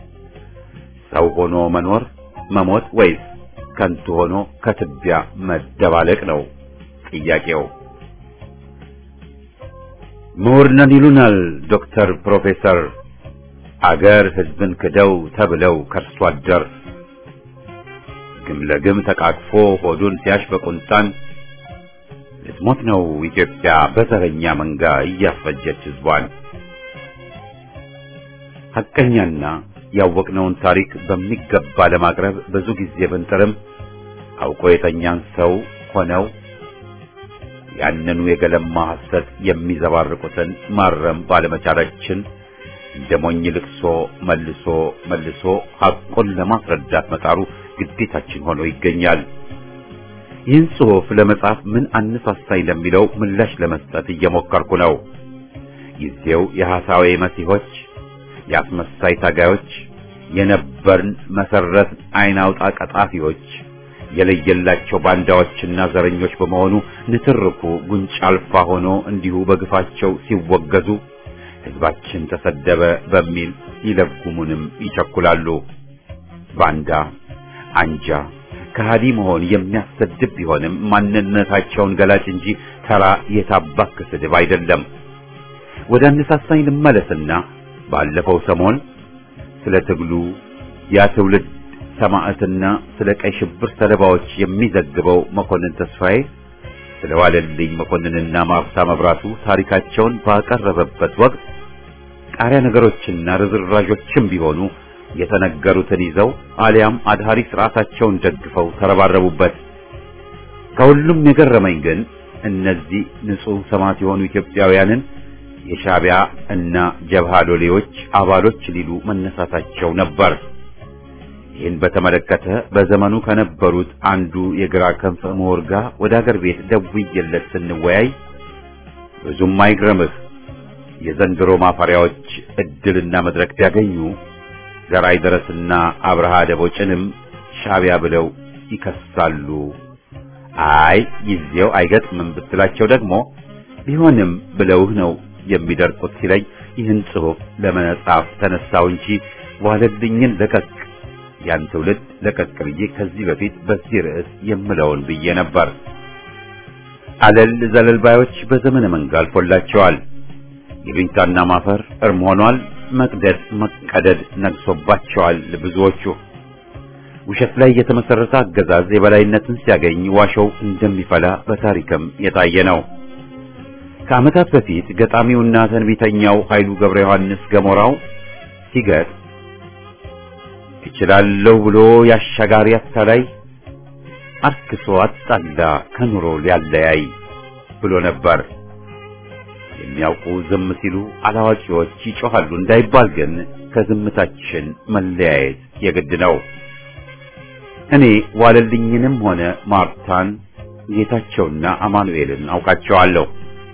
ሰው ሆኖ መኖር መሞት ወይስ ከንቱ ሆኖ ከትቢያ መደባለቅ ነው ጥያቄው። ምሁር ነን ይሉናል ዶክተር ፕሮፌሰር አገር ሕዝብን ክደው ተብለው ከርሶ አደር ግም ለግም ተቃቅፎ ሆዱን ሲያሽ በቁንጣን ልትሞት ነው ኢትዮጵያ በዘረኛ መንጋ እያስፈጀች ሕዝቧን። ሐቀኛና ያወቅነውን ታሪክ በሚገባ ለማቅረብ ብዙ ጊዜ ብንጥርም አውቆ የተኛን ሰው ሆነው ያንኑ የገለማ ሐሰት የሚዘባርቁትን ማረም ባለመቻላችን እንደ ሞኝ ልቅሶ መልሶ መልሶ ሐቁን ለማስረዳት መጣሩ ግዴታችን ሆኖ ይገኛል። ይህን ጽሑፍ ለመጻፍ ምን አነሳሳኝ ለሚለው ምላሽ ለመስጠት እየሞከርኩ ነው። ጊዜው የሐሳዌ መሲሆች፣ የአስመሳይ ታጋዮች፣ የነበርን መሰረት አይን አውጣ ቀጣፊዎች የለየላቸው ባንዳዎችና ዘረኞች በመሆኑ ንትርኩ ጉንጭ አልፋ ሆኖ እንዲሁ በግፋቸው ሲወገዙ ሕዝባችን ተሰደበ በሚል ይለጉሙንም ይቸኩላሉ። ባንዳ አንጃ ከሃዲ መሆን የሚያሰድብ ቢሆንም ማንነታቸውን ገላጭ እንጂ ተራ የታባክ ስድብ አይደለም። ወደ አነሳሳኝ ልመለስና ባለፈው ሰሞን ስለ ትግሉ ያ ትውልድ ሰማዕትና ስለ ቀይ ሽብር ሰለባዎች የሚዘግበው መኮንን ተስፋዬ ስለ ዋለልኝ መኮንንና ማፍታ መብራቱ ታሪካቸውን ባቀረበበት ወቅት ቃሪያ ነገሮችና ርዝራዦችም ቢሆኑ የተነገሩትን ይዘው አሊያም አድሃሪ ስርዓታቸውን ደግፈው ተረባረቡበት። ከሁሉም የገረመኝ ግን እነዚህ ንጹሕ ሰማዕት የሆኑ ኢትዮጵያውያንን የሻዕቢያ እና ጀብሃ ሎሌዎች አባሎች ሊሉ መነሳታቸው ነበር። ይህን በተመለከተ በዘመኑ ከነበሩት አንዱ የግራ ክንፍ ምሁር ጋር ወደ አገር ቤት ደውዬለት ስንወያይ ብዙም አይግረምህ የዘንድሮ ማፈሪያዎች እድልና መድረክ ቢያገኙ ዘራይ ደረስና አብርሃ ደቦጭንም ሻዕቢያ ብለው ይከሳሉ። አይ ጊዜው አይገጥምም ብትላቸው ደግሞ ቢሆንም ብለውህ ነው የሚደርቁት ሲለኝ ይህን ጽሑፍ ለመጻፍ ተነሳው እንጂ ዋለልኝን ለቀቅ ያን ትውልድ ለቀቅ ብዬ ከዚህ በፊት በዚህ ርዕስ የምለውን ብዬ ነበር። አለል ዘለል ባዮች በዘመነ መንጋ አልፎላቸዋል። ይሉኝታና ማፈር እርም ሆኗል። መቅደድ መቀደድ ነግሶባቸዋል። ብዙዎቹ ውሸት ላይ የተመሰረተ አገዛዝ የበላይነትን ሲያገኝ ዋሾው እንደሚፈላ በታሪክም የታየ ነው። ከዓመታት በፊት ገጣሚውና ተንቢተኛው ኃይሉ ገብረ ዮሐንስ ገሞራው ሲገጥ እችላለሁ ብሎ ያሻጋሪ አታላይ አርክሶ አጣላ ከኑሮ ሊያለያይ ብሎ ነበር። የሚያውቁ ዝም ሲሉ አላዋቂዎች ይጮኻሉ እንዳይባል ግን ከዝምታችን መለያየት የግድ ነው። እኔ ዋለልኝንም ሆነ ማርታን ጌታቸውና አማኑኤልን አውቃቸዋለሁ።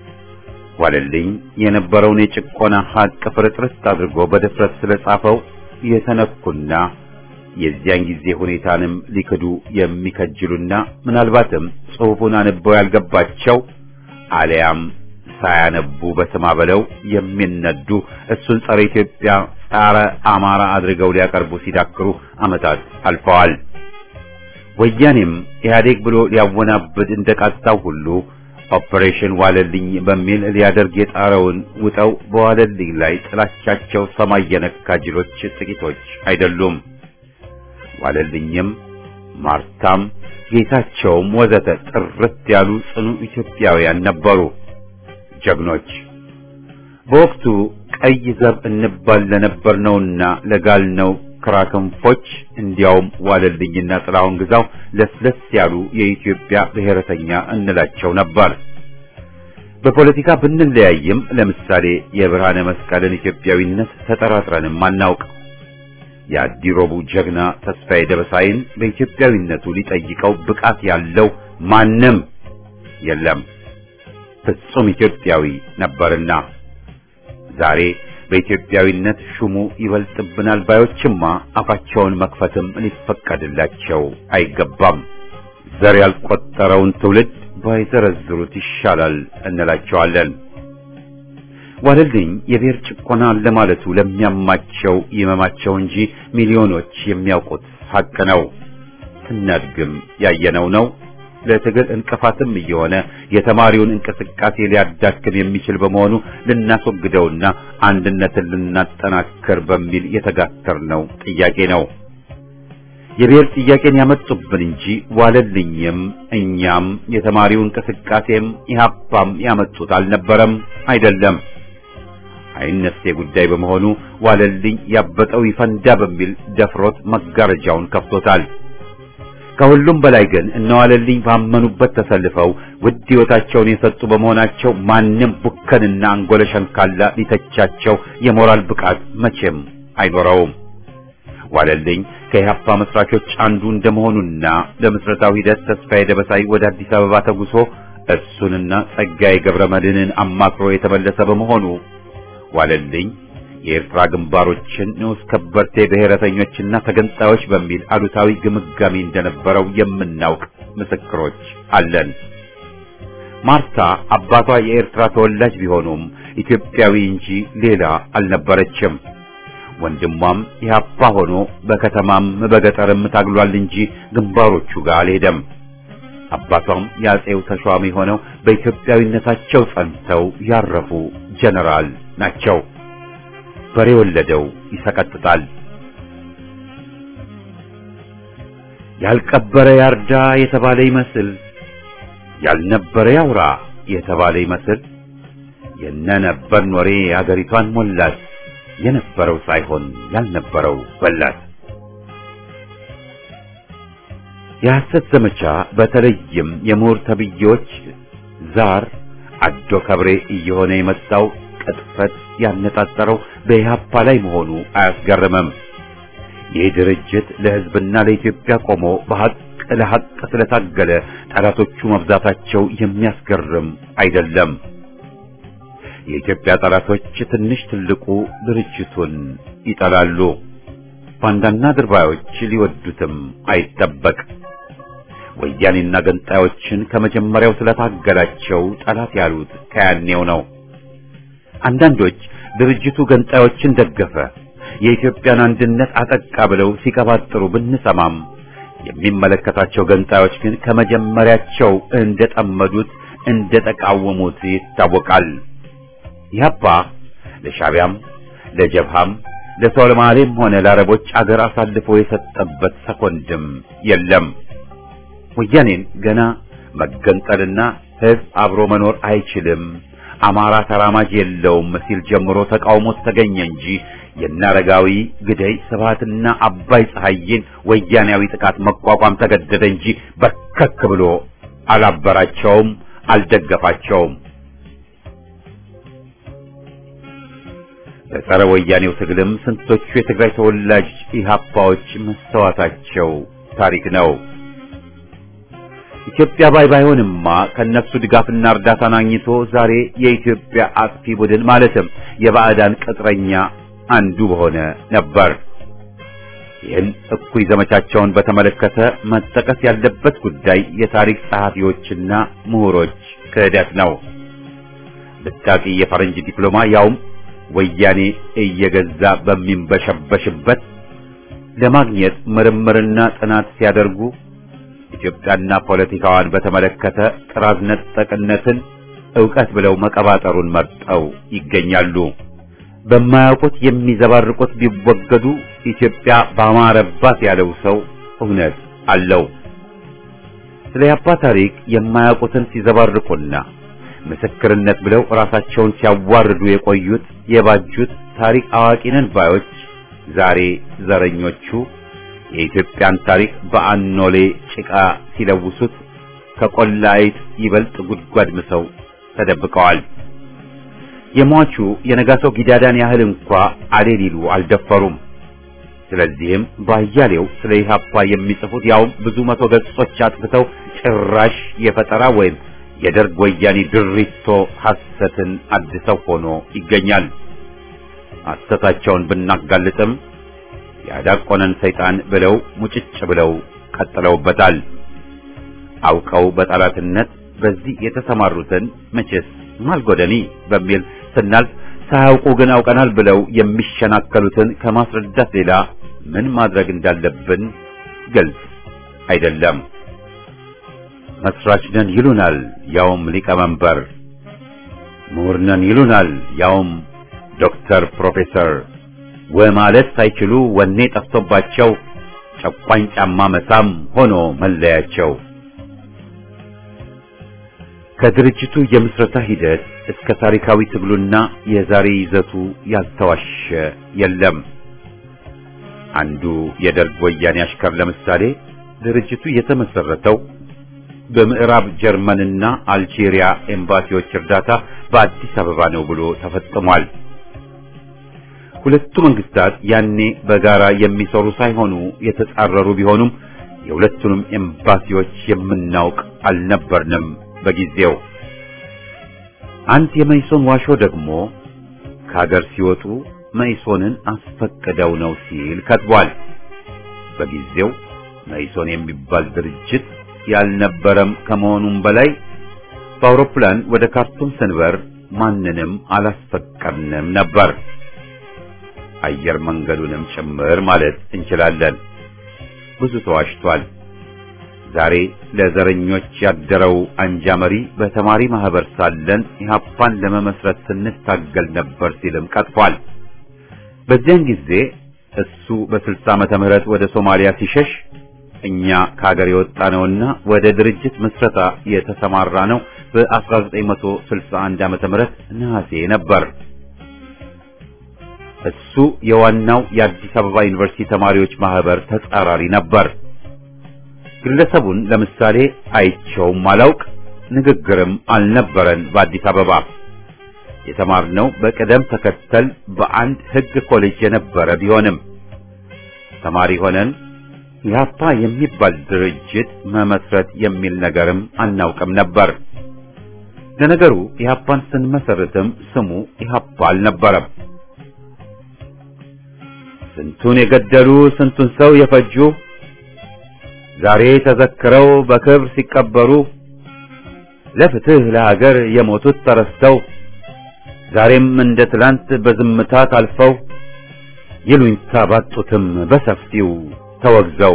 ዋለልኝ የነበረውን የጭቆና ሀቅ ፍርጥርት አድርጎ በድፍረት ስለጻፈው የተነኩና የዚያን ጊዜ ሁኔታንም ሊክዱ የሚከጅሉና ምናልባትም ጽሑፉን አንበው ያልገባቸው አሊያም ሳያነቡ በስማ በለው የሚነዱ እሱን ጸረ ኢትዮጵያ ጸረ አማራ አድርገው ሊያቀርቡ ሲዳክሩ ዓመታት አልፈዋል። ወያኔም ኢህአዴግ ብሎ ሊያወናብድ እንደቃጣው ሁሉ ኦፕሬሽን ዋለልኝ በሚል ሊያደርግ የጣረውን ውጠው በዋለልኝ ላይ ጥላቻቸው ሰማይ የነካ ጅሎች ጥቂቶች አይደሉም። ዋለልኝም ማርታም ጌታቸውም ወዘተ ጥርት ያሉ ጽኑ ኢትዮጵያውያን ነበሩ፣ ጀግኖች። በወቅቱ ቀይ ዘብ እንባል ለነበርነውና ለጋልነው ክራክንፎች እንዲያውም ዋለልኝና ጥላሁን ግዛው ለስለስ ያሉ የኢትዮጵያ ብሔረተኛ እንላቸው ነበር። በፖለቲካ ብንለያይም ለምሳሌ የብርሃነ መስቀልን ኢትዮጵያዊነት ተጠራጥረንም አናውቅ። የአዲሮቡ ጀግና ተስፋዬ ደበሳይን በኢትዮጵያዊነቱ ሊጠይቀው ብቃት ያለው ማንም የለም። ፍጹም ኢትዮጵያዊ ነበርና ዛሬ በኢትዮጵያዊነት ሹሙ ይበልጥብናል ባዮችማ አፋቸውን መክፈትም ሊፈቀድላቸው አይገባም። ዘር ያልቆጠረውን ትውልድ ባይዘረዝሩት ይሻላል እንላቸዋለን። ዋለልኝ የብሔር ጭቆና ለማለቱ ለሚያማቸው ይመማቸው እንጂ ሚሊዮኖች የሚያውቁት ሐቅ ነው። ስናድግም ያየነው ነው። ለትግል እንቅፋትም እየሆነ የተማሪውን እንቅስቃሴ ሊያዳክም የሚችል በመሆኑ ልናስወግደውና አንድነትን ልናጠናክር በሚል የተጋተርነው ጥያቄ ነው። የብሔር ጥያቄን ያመጡብን እንጂ ዋለልኝም እኛም የተማሪው እንቅስቃሴም ኢህአፓም ያመጡት አልነበረም፣ አይደለም። አይነሴ ጉዳይ በመሆኑ ዋለልኝ ያበጠው ይፈንዳ በሚል ደፍሮት መጋረጃውን ከፍቶታል። ከሁሉም በላይ ግን እነዋለልኝ ባመኑበት ተሰልፈው ውድ ሕይወታቸውን የሰጡ በመሆናቸው ማንም ቡከንና አንጎለ ሸንካላ ሊተቻቸው የሞራል ብቃት መቼም አይኖረውም። ዋለልኝ ከኢህአፓ መስራቾች አንዱ እንደመሆኑና ለምስረታው ሂደት ተስፋዬ ደበሳይ ወደ አዲስ አበባ ተጉሶ እሱንና ጸጋዬ ገብረ መድህንን አማክሮ የተመለሰ በመሆኑ ዋለልኝ የኤርትራ ግንባሮችን ንዑስ ከበርቴ ብሔረተኞችና ተገንጣዮች በሚል አሉታዊ ግምጋሚ እንደነበረው የምናውቅ ምስክሮች አለን። ማርታ አባቷ የኤርትራ ተወላጅ ቢሆኑም ኢትዮጵያዊ እንጂ ሌላ አልነበረችም። ወንድሟም ኢህአፓ ሆኖ በከተማም በገጠርም ታግሏል እንጂ ግንባሮቹ ጋር አልሄደም። አባቷም የአጼው ተሿሚ ሆነው በኢትዮጵያዊነታቸው ጸንተው ያረፉ ጀነራል ናቸው። በሬ ወለደው ይሰቀጥጣል። ያልቀበረ ያርዳ የተባለ ይመስል ያልነበረ ያውራ የተባለ ይመስል የነነበር ኖሬ አገሪቷን ሞላት የነበረው ሳይሆን ያልነበረው በላት። የሐሰት ዘመቻ በተለይም የምሁር ተብዬዎች ዛር አዶ ከብሬ እየሆነ የመጣው ቅጥፈት ያነጣጠረው በኢህአፓ ላይ መሆኑ አያስገርምም። ይህ ድርጅት ለሕዝብና ለኢትዮጵያ ቆሞ በሐቅ ለሐቅ ስለታገለ ጠላቶቹ መብዛታቸው የሚያስገርም አይደለም። የኢትዮጵያ ጠላቶች ትንሽ ትልቁ ድርጅቱን ይጠላሉ። ባንዳና ድርባዮች ሊወዱትም አይጠበቅ። ወያኔና ገንጣዮችን ከመጀመሪያው ስለታገላቸው ጠላት ያሉት ከያኔው ነው። አንዳንዶች ድርጅቱ ገንጣዮችን ደገፈ፣ የኢትዮጵያን አንድነት አጠቃ ብለው ሲቀባጥሩ ብንሰማም የሚመለከታቸው ገንጣዮች ግን ከመጀመሪያቸው እንደጠመዱት እንደተቃወሙት ይታወቃል። ኢህአፓ ለሻቢያም ለጀብሃም ለሶማሌም ሆነ ለአረቦች አገር አሳልፎ የሰጠበት ሰኮንድም የለም። ወያኔን ገና መገንጠልና ህዝብ አብሮ መኖር አይችልም፣ አማራ ተራማጅ የለውም ሲል ጀምሮ ተቃውሞት ተገኘ እንጂ የናረጋዊ ግደይ ስብሃትና አባይ ፀሐይን ወያኔያዊ ጥቃት መቋቋም ተገደደ እንጂ በርከክ ብሎ አላበራቸውም፣ አልደገፋቸውም። በጸረ ወያኔው ትግልም ስንቶቹ የትግራይ ተወላጅ ኢህአፓዎች መስተዋታቸው ታሪክ ነው። ኢትዮጵያ ባይ ባይሆንማ ከነሱ ድጋፍና እርዳታን አግኝቶ ዛሬ የኢትዮጵያ አጥፊ ቡድን ማለትም የባዕዳን ቅጥረኛ አንዱ በሆነ ነበር። ይህን እኩይ ዘመቻቸውን በተመለከተ መጠቀስ ያለበት ጉዳይ የታሪክ ጸሐፊዎችና ምሁሮች ክህደት ነው። ብታቂ የፈረንጅ ዲፕሎማ ያውም ወያኔ እየገዛ በሚንበሸበሽበት ለማግኘት ምርምርና ጥናት ሲያደርጉ ኢትዮጵያና ፖለቲካዋን በተመለከተ ጥራዝ ነጠቅነትን ዕውቀት ብለው መቀባጠሩን መርጠው ይገኛሉ። በማያውቁት የሚዘባርቁት ቢወገዱ ኢትዮጵያ ባማረባት ያለው ሰው እውነት አለው። ስለ ያባ ታሪክ የማያውቁትን ሲዘባርቁና ምስክርነት ብለው ራሳቸውን ሲያዋርዱ የቆዩት የባጁት ታሪክ አዋቂነን ባዮች ዛሬ ዘረኞቹ የኢትዮጵያን ታሪክ በአኖሌ ጭቃ ሲለውሱት ከቆላ አይጥ ይበልጥ ጉድጓድ ምሰው ተደብቀዋል። የሟቹ የነጋሰው ጊዳዳን ያህል እንኳ አሌ ሊሉ አልደፈሩም። ስለዚህም ባያሌው ስለ ኢህአፓ የሚጽፉት ያውም ብዙ መቶ ገጾች አጥፍተው ጭራሽ የፈጠራ ወይም የደርግ ወያኔ ድሪቶ ሐሰትን አድሰው ሆኖ ይገኛል። ሐሰታቸውን ብናጋልጥም ያዳቆነን ሰይጣን ብለው ሙጭጭ ብለው ቀጥለውበታል። አውቀው በጠላትነት በዚህ የተሰማሩትን መቼስ ማልጎደኒ በሚል ስናልፍ ሳያውቁ ግን አውቀናል ብለው የሚሸናከሉትን ከማስረዳት ሌላ ምን ማድረግ እንዳለብን ግልጽ አይደለም። መስራች ነን ይሉናል፣ ያውም ሊቀመንበር። ምሁር ነን ይሉናል፣ ያውም ዶክተር ፕሮፌሰር። ወማለት ሳይችሉ ወኔ ጠፍቶባቸው ጨቋኝ ጫማ መሳም ሆኖ መለያቸው። ከድርጅቱ የምስረታ ሂደት እስከ ታሪካዊ ትግሉና የዛሬ ይዘቱ ያልተዋሸ የለም። አንዱ የደርግ ወያኔ አሽከር ለምሳሌ ድርጅቱ የተመሰረተው በምዕራብ ጀርመንና አልጄሪያ ኤምባሲዎች እርዳታ በአዲስ አበባ ነው ብሎ ተፈጽሟል። ሁለቱ መንግስታት ያኔ በጋራ የሚሰሩ ሳይሆኑ የተጻረሩ ቢሆኑም የሁለቱንም ኤምባሲዎች የምናውቅ አልነበርንም በጊዜው። አንድ የመይሶን ዋሾ ደግሞ ከሀገር ሲወጡ መይሶንን አስፈቅደው ነው ሲል ከትቧል። በጊዜው መይሶን የሚባል ድርጅት ያልነበረም ከመሆኑም በላይ በአውሮፕላን ወደ ካርቱም ስንበር ማንንም አላስፈቀድንም ነበር። አየር መንገዱንም ጭምር ማለት እንችላለን። ብዙ ተዋሽቷል። ዛሬ ለዘረኞች ያደረው አንጃ መሪ በተማሪ ማህበር ሳለን ኢህአፓን ለመመስረት ስንታገል ነበር ሲልም ቀጥፏል። በዚያን ጊዜ እሱ በስልሳ ዓመተ ምህረት ወደ ሶማሊያ ሲሸሽ እኛ ከሀገር የወጣ ነውና ወደ ድርጅት ምስረታ የተሰማራ ነው በ1961 ዓመተ ምህረት ነሐሴ ነበር። እሱ የዋናው የአዲስ አበባ ዩኒቨርሲቲ ተማሪዎች ማህበር ተጻራሪ ነበር። ግለሰቡን ለምሳሌ አይቸውም አላውቅ፣ ንግግርም አልነበረን። በአዲስ አበባ የተማርነው በቅደም ተከተል በአንድ ሕግ ኮሌጅ የነበረ ቢሆንም ተማሪ ሆነን ኢህአፓ የሚባል ድርጅት መመስረት የሚል ነገርም አናውቅም ነበር። ለነገሩ ኢህአፓን ስንመሰርትም ስሙ ኢህአፓ አልነበረም። ስንቱን የገደሉ ስንቱን ሰው የፈጁ ዛሬ ተዘክረው በክብር ሲቀበሩ ለፍትህ ለሀገር የሞቱት ተረስተው ዛሬም እንደ ትላንት በዝምታ ታልፈው ይሉኝታ ባጡትም በሰፊው ተወግዘው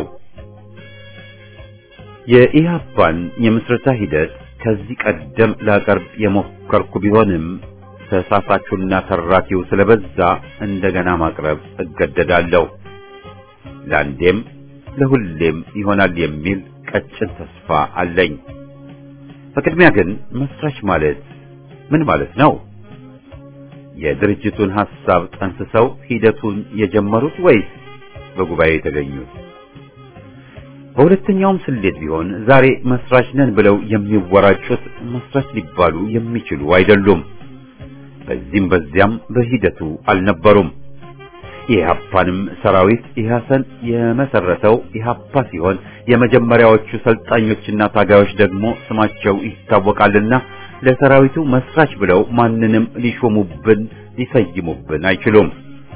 የኢህአፓን የምስረታ ሂደት ከዚህ ቀደም ላቀርብ የሞከርኩ ቢሆንም ተሳሳቹና ተራኪው ስለበዛ እንደገና ማቅረብ እገደዳለሁ። ለአንዴም ለሁሌም ይሆናል የሚል ቀጭን ተስፋ አለኝ። በቅድሚያ ግን መስራች ማለት ምን ማለት ነው? የድርጅቱን ሐሳብ ጠንስሰው ሂደቱን የጀመሩት ወይስ በጉባኤ የተገኙት? በሁለተኛውም ስሌት ቢሆን ዛሬ መስራች ነን ብለው የሚወራጩት መስራች ሊባሉ የሚችሉ አይደሉም። በዚህም በዚያም በሂደቱ አልነበሩም። የኢህአፓንም ሰራዊት ኢህአሰን የመሰረተው ኢህአፓ ሲሆን የመጀመሪያዎቹ ሰልጣኞችና ታጋዮች ደግሞ ስማቸው ይታወቃልና ለሰራዊቱ መስራች ብለው ማንንም ሊሾሙብን ሊሰይሙብን አይችሉም።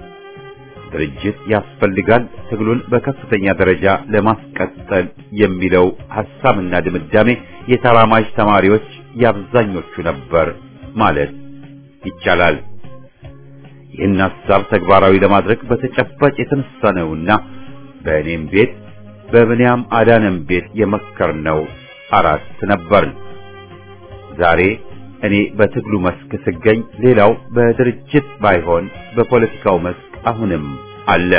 ድርጅት ያስፈልጋል፣ ትግሉን በከፍተኛ ደረጃ ለማስቀጠል የሚለው ሐሳብና ድምዳሜ የተራማጅ ተማሪዎች የአብዛኞቹ ነበር ማለት ይቻላል። ይህን ሐሳብ ተግባራዊ ለማድረግ በተጨባጭ የተነሳ ነውና በእኔም ቤት በብንያም አዳነም ቤት የመከርነው አራት ነበር። ዛሬ እኔ በትግሉ መስክ ስገኝ፣ ሌላው በድርጅት ባይሆን በፖለቲካው መስክ አሁንም አለ።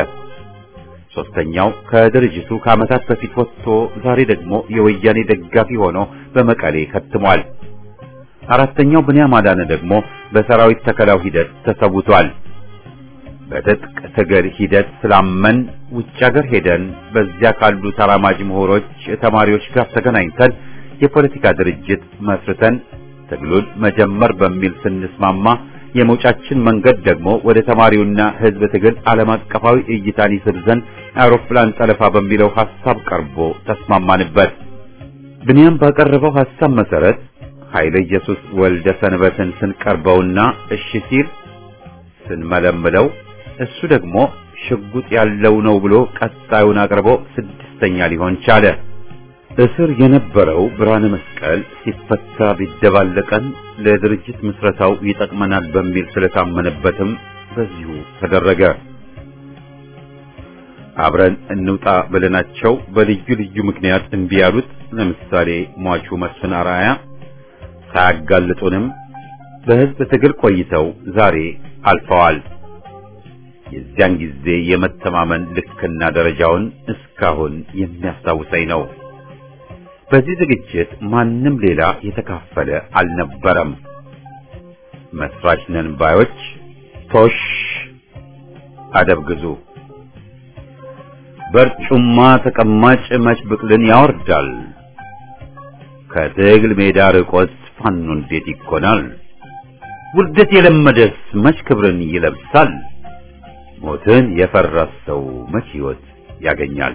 ሶስተኛው ከድርጅቱ ከዓመታት በፊት ወጥቶ ዛሬ ደግሞ የወያኔ ደጋፊ ሆኖ በመቀሌ ከትሟል። አራተኛው ብንያም አዳነ ደግሞ በሰራዊት ተከላው ሂደት ተሰውቷል። በትጥቅ ትግል ሂደት ስላመን ውጭ ሀገር ሄደን በዚያ ካሉ ተራማጅ ምሁሮች፣ ተማሪዎች ጋር ተገናኝተን የፖለቲካ ድርጅት መስርተን ትግሉን መጀመር በሚል ስንስማማ የመውጫችን መንገድ ደግሞ ወደ ተማሪውና ሕዝብ ትግል ዓለም አቀፋዊ እይታን ይስብ ዘንድ አውሮፕላን ጠለፋ በሚለው ሐሳብ ቀርቦ ተስማማንበት። ብንያም ባቀረበው ሐሳብ መሰረት ኃይለ ኢየሱስ ወልደ ሰንበትን ስንቀርበውና እሺ ሲል ስንመለምለው እሱ ደግሞ ሽጉጥ ያለው ነው ብሎ ቀጣዩን አቅርቦ ስድስተኛ ሊሆን ቻለ። እስር የነበረው ብርሃነ መስቀል ሲፈታ ቢደባለቀን ለድርጅት ምስረታው ይጠቅመናል በሚል ስለታመነበትም በዚሁ ተደረገ። አብረን እንውጣ ብለናቸው በልዩ ልዩ ምክንያት እምቢ ያሉት ለምሳሌ ሟቹ መስፍን አርአያ ሳያጋልጡንም በሕዝብ ትግል ቆይተው ዛሬ አልፈዋል። የዚያን ጊዜ የመተማመን ልክና ደረጃውን እስካሁን የሚያስታውሰኝ ነው። በዚህ ዝግጅት ማንም ሌላ የተካፈለ አልነበረም። መስራች ነን ባዮች ቶሽ አደብ ግዙ። በርጩማ ተቀማጭ መች ብቅልን ያወርዳል። ከትግል ሜዳ ርቆት ፋኖ እንዴት ይኮናል? ውርደት የለመደስ መች ክብርን ይለብሳል? ሞትን የፈራ ሰው መች ሕይወት ያገኛል?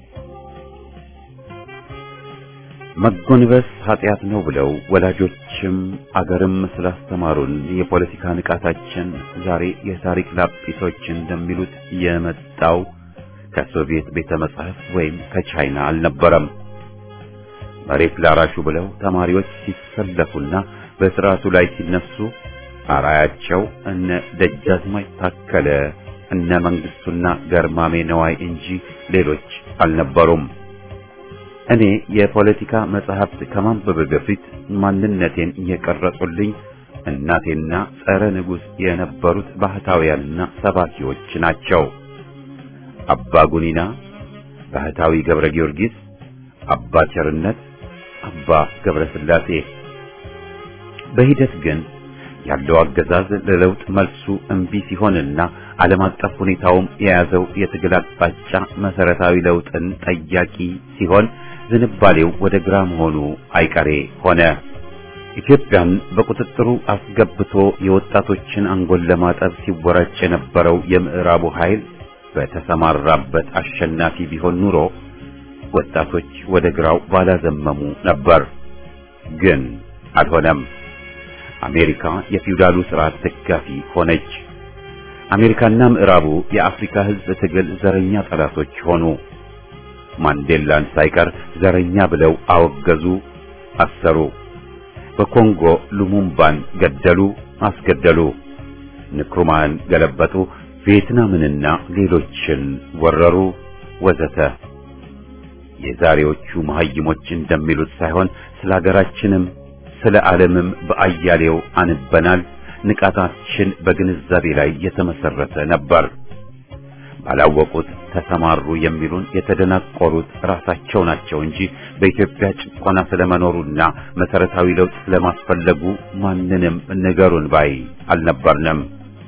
መጎንበስ ኃጢአት ነው ብለው ወላጆችም አገርም ስላስተማሩን የፖለቲካ ንቃታችን ዛሬ የታሪክ ላጲሶች እንደሚሉት የመጣው ከሶቪየት ቤተ መጻሕፍት ወይም ከቻይና አልነበረም። መሬት ላራሹ ብለው ተማሪዎች ሲሰለፉና በስርዓቱ ላይ ሲነሱ አራያቸው እነ ደጃዝማች ታከለ እነ መንግስቱና ገርማሜ ነዋይ እንጂ ሌሎች አልነበሩም። እኔ የፖለቲካ መጽሐፍት ከማንበብ በፊት ማንነቴን የቀረጹልኝ እናቴና ጸረ ንጉሥ የነበሩት ባህታውያንና ሰባኪዎች ናቸው። አባ ጉኒና፣ ባህታዊ ገብረ ጊዮርጊስ፣ አባ ቸርነት፣ አባ ገብረ ሥላሴ። በሂደት ግን ያለው አገዛዝ ለለውጥ መልሱ እምቢ ሲሆንና ዓለም አቀፍ ሁኔታውም የያዘው የትግል አቅጣጫ መሰረታዊ ለውጥን ጠያቂ ሲሆን ዝንባሌው ወደ ግራ መሆኑ አይቀሬ ሆነ። ኢትዮጵያን በቁጥጥሩ አስገብቶ የወጣቶችን አንጎል ለማጠብ ሲወራጭ የነበረው የምዕራቡ ኃይል በተሰማራበት አሸናፊ ቢሆን ኑሮ ወጣቶች ወደ ግራው ባላዘመሙ ነበር። ግን አልሆነም። አሜሪካ የፊውዳሉ ስርዓት ደጋፊ ሆነች። አሜሪካና ምዕራቡ የአፍሪካ ሕዝብ ትግል ዘረኛ ጠላቶች ሆኑ። ማንዴላን ሳይቀር ዘረኛ ብለው አወገዙ፣ አሰሩ። በኮንጎ ሉሙምባን ገደሉ፣ አስገደሉ። ንክሩማን ገለበጡ፣ ቪየትናምንና ሌሎችን ወረሩ፣ ወዘተ። የዛሬዎቹ መሐይሞች እንደሚሉት ሳይሆን ስለ ሀገራችንም ስለ ዓለምም በአያሌው አንበናል። ንቃታችን በግንዛቤ ላይ የተመሰረተ ነበር። ባላወቁት ተሰማሩ የሚሉን የተደናቆሩት ራሳቸው ናቸው እንጂ በኢትዮጵያ ጭቆና ስለመኖሩና መሰረታዊ ለውጥ ስለማስፈለጉ ማንንም ንገሩን ባይ አልነበርንም።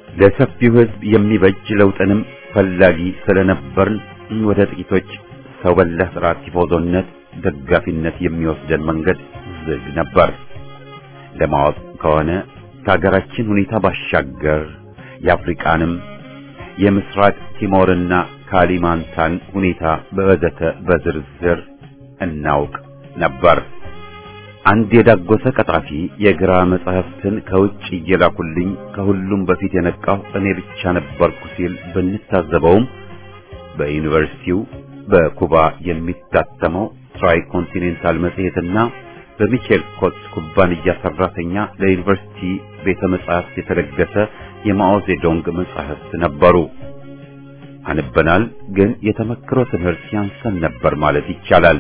ለሰፊው ሕዝብ የሚበጅ ለውጥንም ፈላጊ ስለነበርን ወደ ጥቂቶች ሰው በላ ስርዓት ቲፎዞነት ደጋፊነት የሚወስደን መንገድ ዝግ ነበር። ለማወቅ ከሆነ ከሀገራችን ሁኔታ ባሻገር የአፍሪቃንም የምስራቅ ቲሞርና ካሊማንታን ሁኔታ በወዘተ በዝርዝር እናውቅ ነበር። አንድ የዳጎሰ ቀጣፊ የግራ መጻሕፍትን ከውጭ እየላኩልኝ ከሁሉም በፊት የነቃው እኔ ብቻ ነበርኩ ሲል ብንታዘበውም በዩኒቨርሲቲው በኩባ የሚታተመው ትራይ ኮንቲኔንታል መጽሔትና በሚቼል ኮትስ ኩባንያ ሰራተኛ ለዩኒቨርሲቲ ቤተ መጻሕፍት የተለገሰ የማኦ ዜዶንግ መጻሕፍት ነበሩ። አንበናል፣ ግን የተመክሮ ትምህርት ያንሰን ነበር ማለት ይቻላል።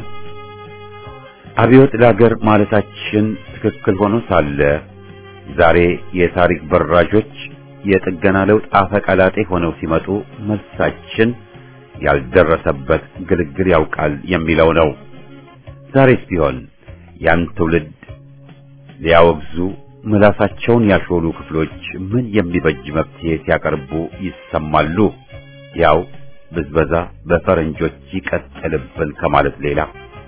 አብዮት ለአገር ማለታችን ትክክል ሆኖ ሳለ ዛሬ የታሪክ በራዦች የጥገና ለውጥ አፈቀላጤ ሆነው ሲመጡ መልሳችን ያልደረሰበት ግልግል ያውቃል የሚለው ነው። ዛሬስ ቢሆን ያን ትውልድ ሊያወግዙ ምላሳቸውን ያሾሉ ክፍሎች ምን የሚበጅ መፍትሄ ሲያቀርቡ ይሰማሉ? ያው ብዝበዛ በፈረንጆች ይቀጥልብን ከማለት ሌላ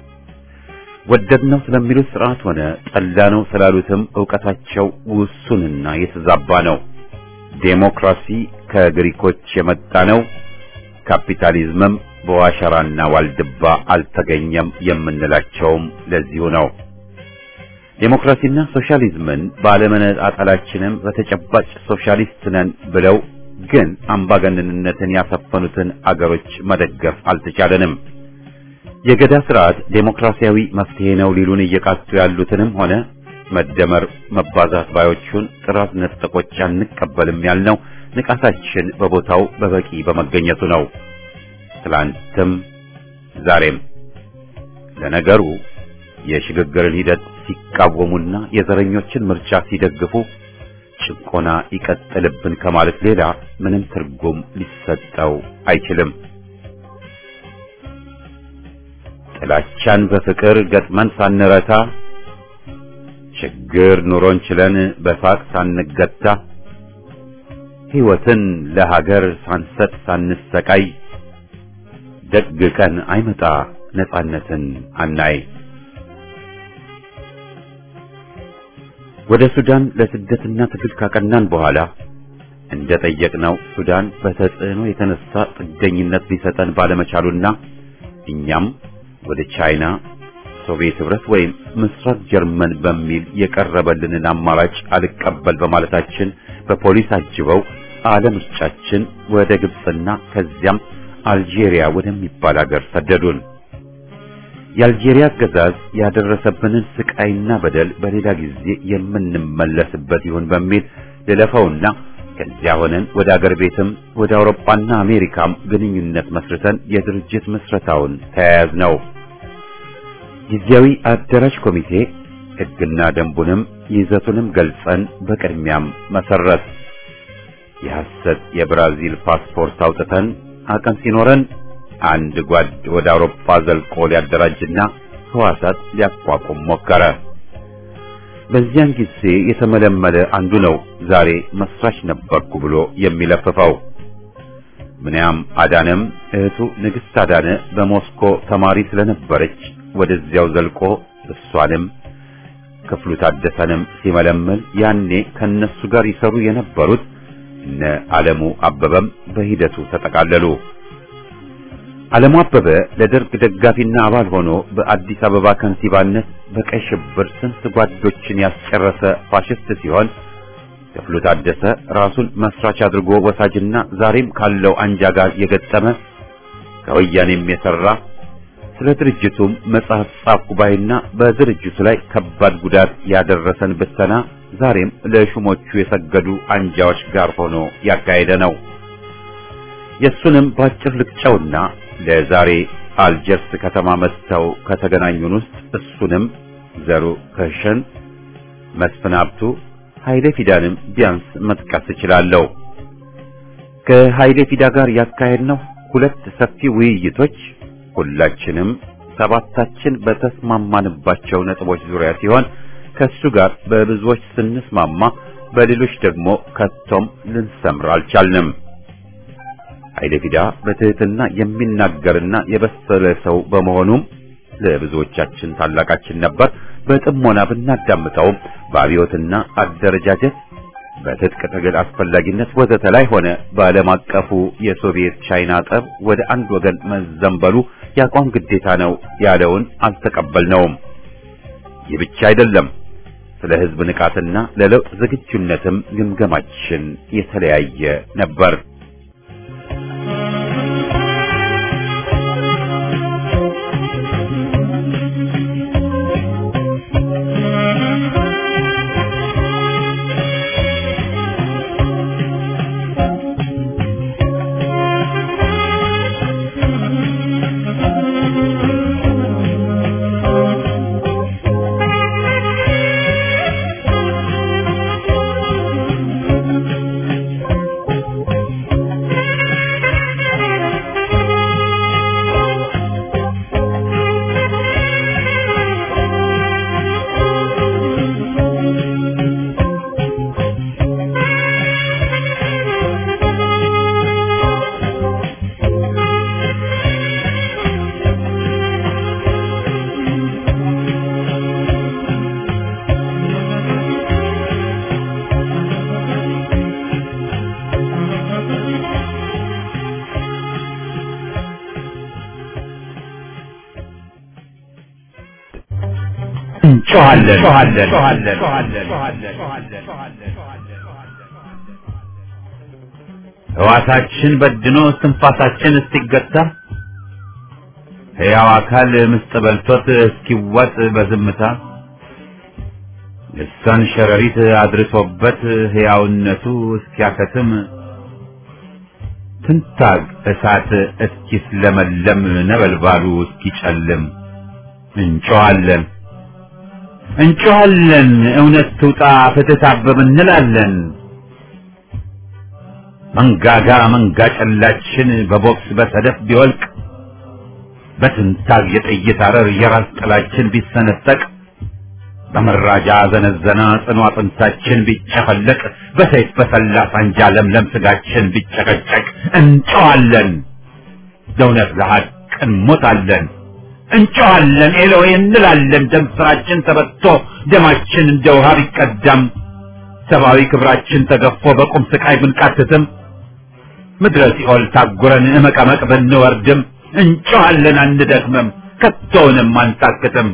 ወደድነው ስለሚሉት ስርዓት ሆነ ጠላነው ስላሉትም ዕውቀታቸው ውሱንና የተዛባ ነው። ዴሞክራሲ ከግሪኮች የመጣ ነው፣ ካፒታሊዝምም በዋሸራና ዋልድባ አልተገኘም የምንላቸውም ለዚሁ ነው። ዴሞክራሲና ሶሻሊዝምን ባለመነጣጠላችንም በተጨባጭ ሶሻሊስት ነን ብለው ግን አምባገነንነትን ያሰፈኑትን አገሮች መደገፍ አልተቻለንም። የገዳ ስርዓት ዴሞክራሲያዊ መፍትሄ ነው ሊሉን እየቃጡ ያሉትንም ሆነ መደመር መባዛት ባዮቹን ጥራት ነጠቆች አንቀበልም ያልነው ንቃታችን በቦታው በበቂ በመገኘቱ ነው። ትላንትም ዛሬም። ለነገሩ የሽግግርን ሂደት ሲቃወሙና የዘረኞችን ምርጫ ሲደግፉ ጭቆና ይቀጥልብን ከማለት ሌላ ምንም ትርጉም ሊሰጠው አይችልም። ጥላቻን በፍቅር ገጥመን ሳንረታ ችግር ኑሮን ችለን በሳቅ ሳንገታ ሕይወትን ለሀገር ሳንሰጥ ሳንሰቃይ ደግ ቀን አይመጣ ነጻነትን አናይ። ወደ ሱዳን ለስደትና ትግል ካቀናን በኋላ እንደጠየቅነው ሱዳን በተጽዕኖ የተነሳ ጥገኝነት ሊሰጠን ባለመቻሉና እኛም ወደ ቻይና፣ ሶቪየት ህብረት ወይም ምስራቅ ጀርመን በሚል የቀረበልንን አማራጭ አልቀበል በማለታችን በፖሊስ አጅበው አለምርጫችን ወደ ግብፅና ከዚያም አልጄሪያ ወደሚባል ሀገር ሰደዱን። የአልጄሪያ አገዛዝ ያደረሰብንን ስቃይና በደል በሌላ ጊዜ የምንመለስበት ይሁን በሚል ልለፈውና ከዚያ ሆነን ወደ አገር ቤትም ወደ አውሮፓና አሜሪካም ግንኙነት መስርተን የድርጅት ምስረታውን ተያያዝ ነው። ጊዜያዊ አደራጅ ኮሚቴ ሕግና ደንቡንም ይዘቱንም ገልጸን በቅድሚያም መሰረት የሐሰት የብራዚል ፓስፖርት አውጥተን አቅም ሲኖረን አንድ ጓድ ወደ አውሮፓ ዘልቆ ሊያደራጅና ህዋሳት ሊያቋቁም ሞከረ። በዚያን ጊዜ የተመለመለ አንዱ ነው ዛሬ መስራች ነበርኩ ብሎ የሚለፍፈው። ምንያም አዳነም እህቱ ንግሥት አዳነ በሞስኮ ተማሪ ስለነበረች ወደዚያው ዘልቆ እሷንም ክፍሉ ታደሰንም ሲመለምል ያኔ ከነሱ ጋር ይሰሩ የነበሩት እነ ዓለሙ አበበም በሂደቱ ተጠቃለሉ። ዓለሙ አበበ ለደርግ ደጋፊና አባል ሆኖ በአዲስ አበባ ከንቲባነት በቀይ ሽብር ስንት ጓዶችን ያስጨረሰ ፋሽስት ሲሆን ክፍሉ ታደሰ ራሱን መስራች አድርጎ ወሳጅና ዛሬም ካለው አንጃ ጋር የገጠመ ከወያኔም የሰራ ስለ ድርጅቱም መጽሐፍ ጻፍ ጉባኤና በድርጅቱ ላይ ከባድ ጉዳት ያደረሰን ብተና ዛሬም ለሹሞቹ የሰገዱ አንጃዎች ጋር ሆኖ ያካሄደ ነው። የሱንም ባጭር ልቅጨውና ለዛሬ አልጀርስ ከተማ መጥተው ከተገናኙን ውስጥ እሱንም ዘሩ ከሸን፣ መስፍን ሀብቱ፣ ኃይሌ ፊዳንም ቢያንስ መጥቀስ እችላለሁ። ከኃይሌ ፊዳ ጋር ያካሄድነው ሁለት ሰፊ ውይይቶች ሁላችንም ሰባታችን በተስማማንባቸው ነጥቦች ዙሪያ ሲሆን ከሱ ጋር በብዙዎች ስንስማማ በሌሎች ደግሞ ከቶም ልንሰምር አልቻልንም። ኃይለ ፊዳ በትህትና የሚናገርና የበሰለ ሰው በመሆኑም ለብዙዎቻችን ታላቃችን ነበር። በጥሞና ብናዳምጠውም በአብዮትና አደረጃጀት በትጥቅ ትግል አስፈላጊነት ወዘተ ላይ ሆነ በዓለም አቀፉ የሶቪየት ቻይና ጠብ ወደ አንድ ወገን መዘንበሉ የአቋም ግዴታ ነው ያለውን አልተቀበልነውም። ይህ ብቻ አይደለም። ስለ ሕዝብ ንቃትና ለለውጥ ዝግጁነትም ግምገማችን የተለያየ ነበር። ሕዋሳችን በድኖ እስትንፋሳችን እስኪገታ ሕያው አካል ምስጥ በልቶት እስኪዋጥ በዝምታ ልሳን ሸረሪት አድርሶበት ሕያውነቱ እስኪያከትም ትንታግ እሳት እስኪስለመለም ነበልባሉ እስኪጨልም እንጮኻለን እንጮኻለን እውነት ትውጣ ፍትህ ታብብ እንላለን። መንጋጋ መንጋ ጨላችን በቦክስ በሰደፍ ቢወልቅ በትንታግ የጥይት አረር የራስ ጥላችን ቢሰነጠቅ በመራጃ ዘነዘና ጽኑ አጥንታችን ቢጨፈለቅ በሰይፍ በሰላ ሳንጃ ለምለም ስጋችን ቢጨቀጨቅ እንጮኻለን ለእውነት ለሐቅ እንሞታለን። እንጮኻለን ኤሎዌ እንላለን። ደም ስራችን ተበቶ ደማችን እንደ ውሃ ቢቀዳም ሰብአዊ ክብራችን ተገፎ በቁም ስቃይ ብንቃትትም ምድረ ሲኦል ታጉረን እመቀመቅ ብንወርድም እንጮኻለን አንደክምም፣ ከቶውንም አንታክትም።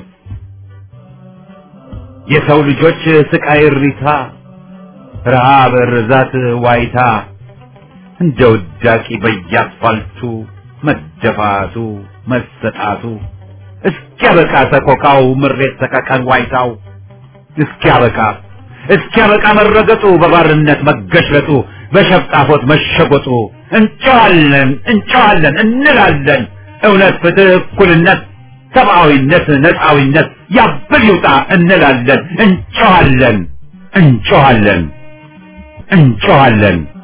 የሰው ልጆች ስቃይ እሪታ፣ ረሃብ፣ ርዛት፣ ዋይታ እንደ ውዳቂ በየአስፋልቱ መደፋቱ መሰጣቱ እስኪያበቃ ሰቆቃው ምሬት ሰቀቀን ዋይታው እስኪያበቃ እስኪያበቃ መረገጡ በባርነት መገሽለጡ በሸፍጣፎት መሸጎጡ እንጨዋለን እንጨዋለን እንላለን እውነት ፍትህ እኩልነት ሰብአዊነት ነፃዊነት ያብል ይውጣ እንላለን እንጨዋለን እንጨዋለን እንጨዋለን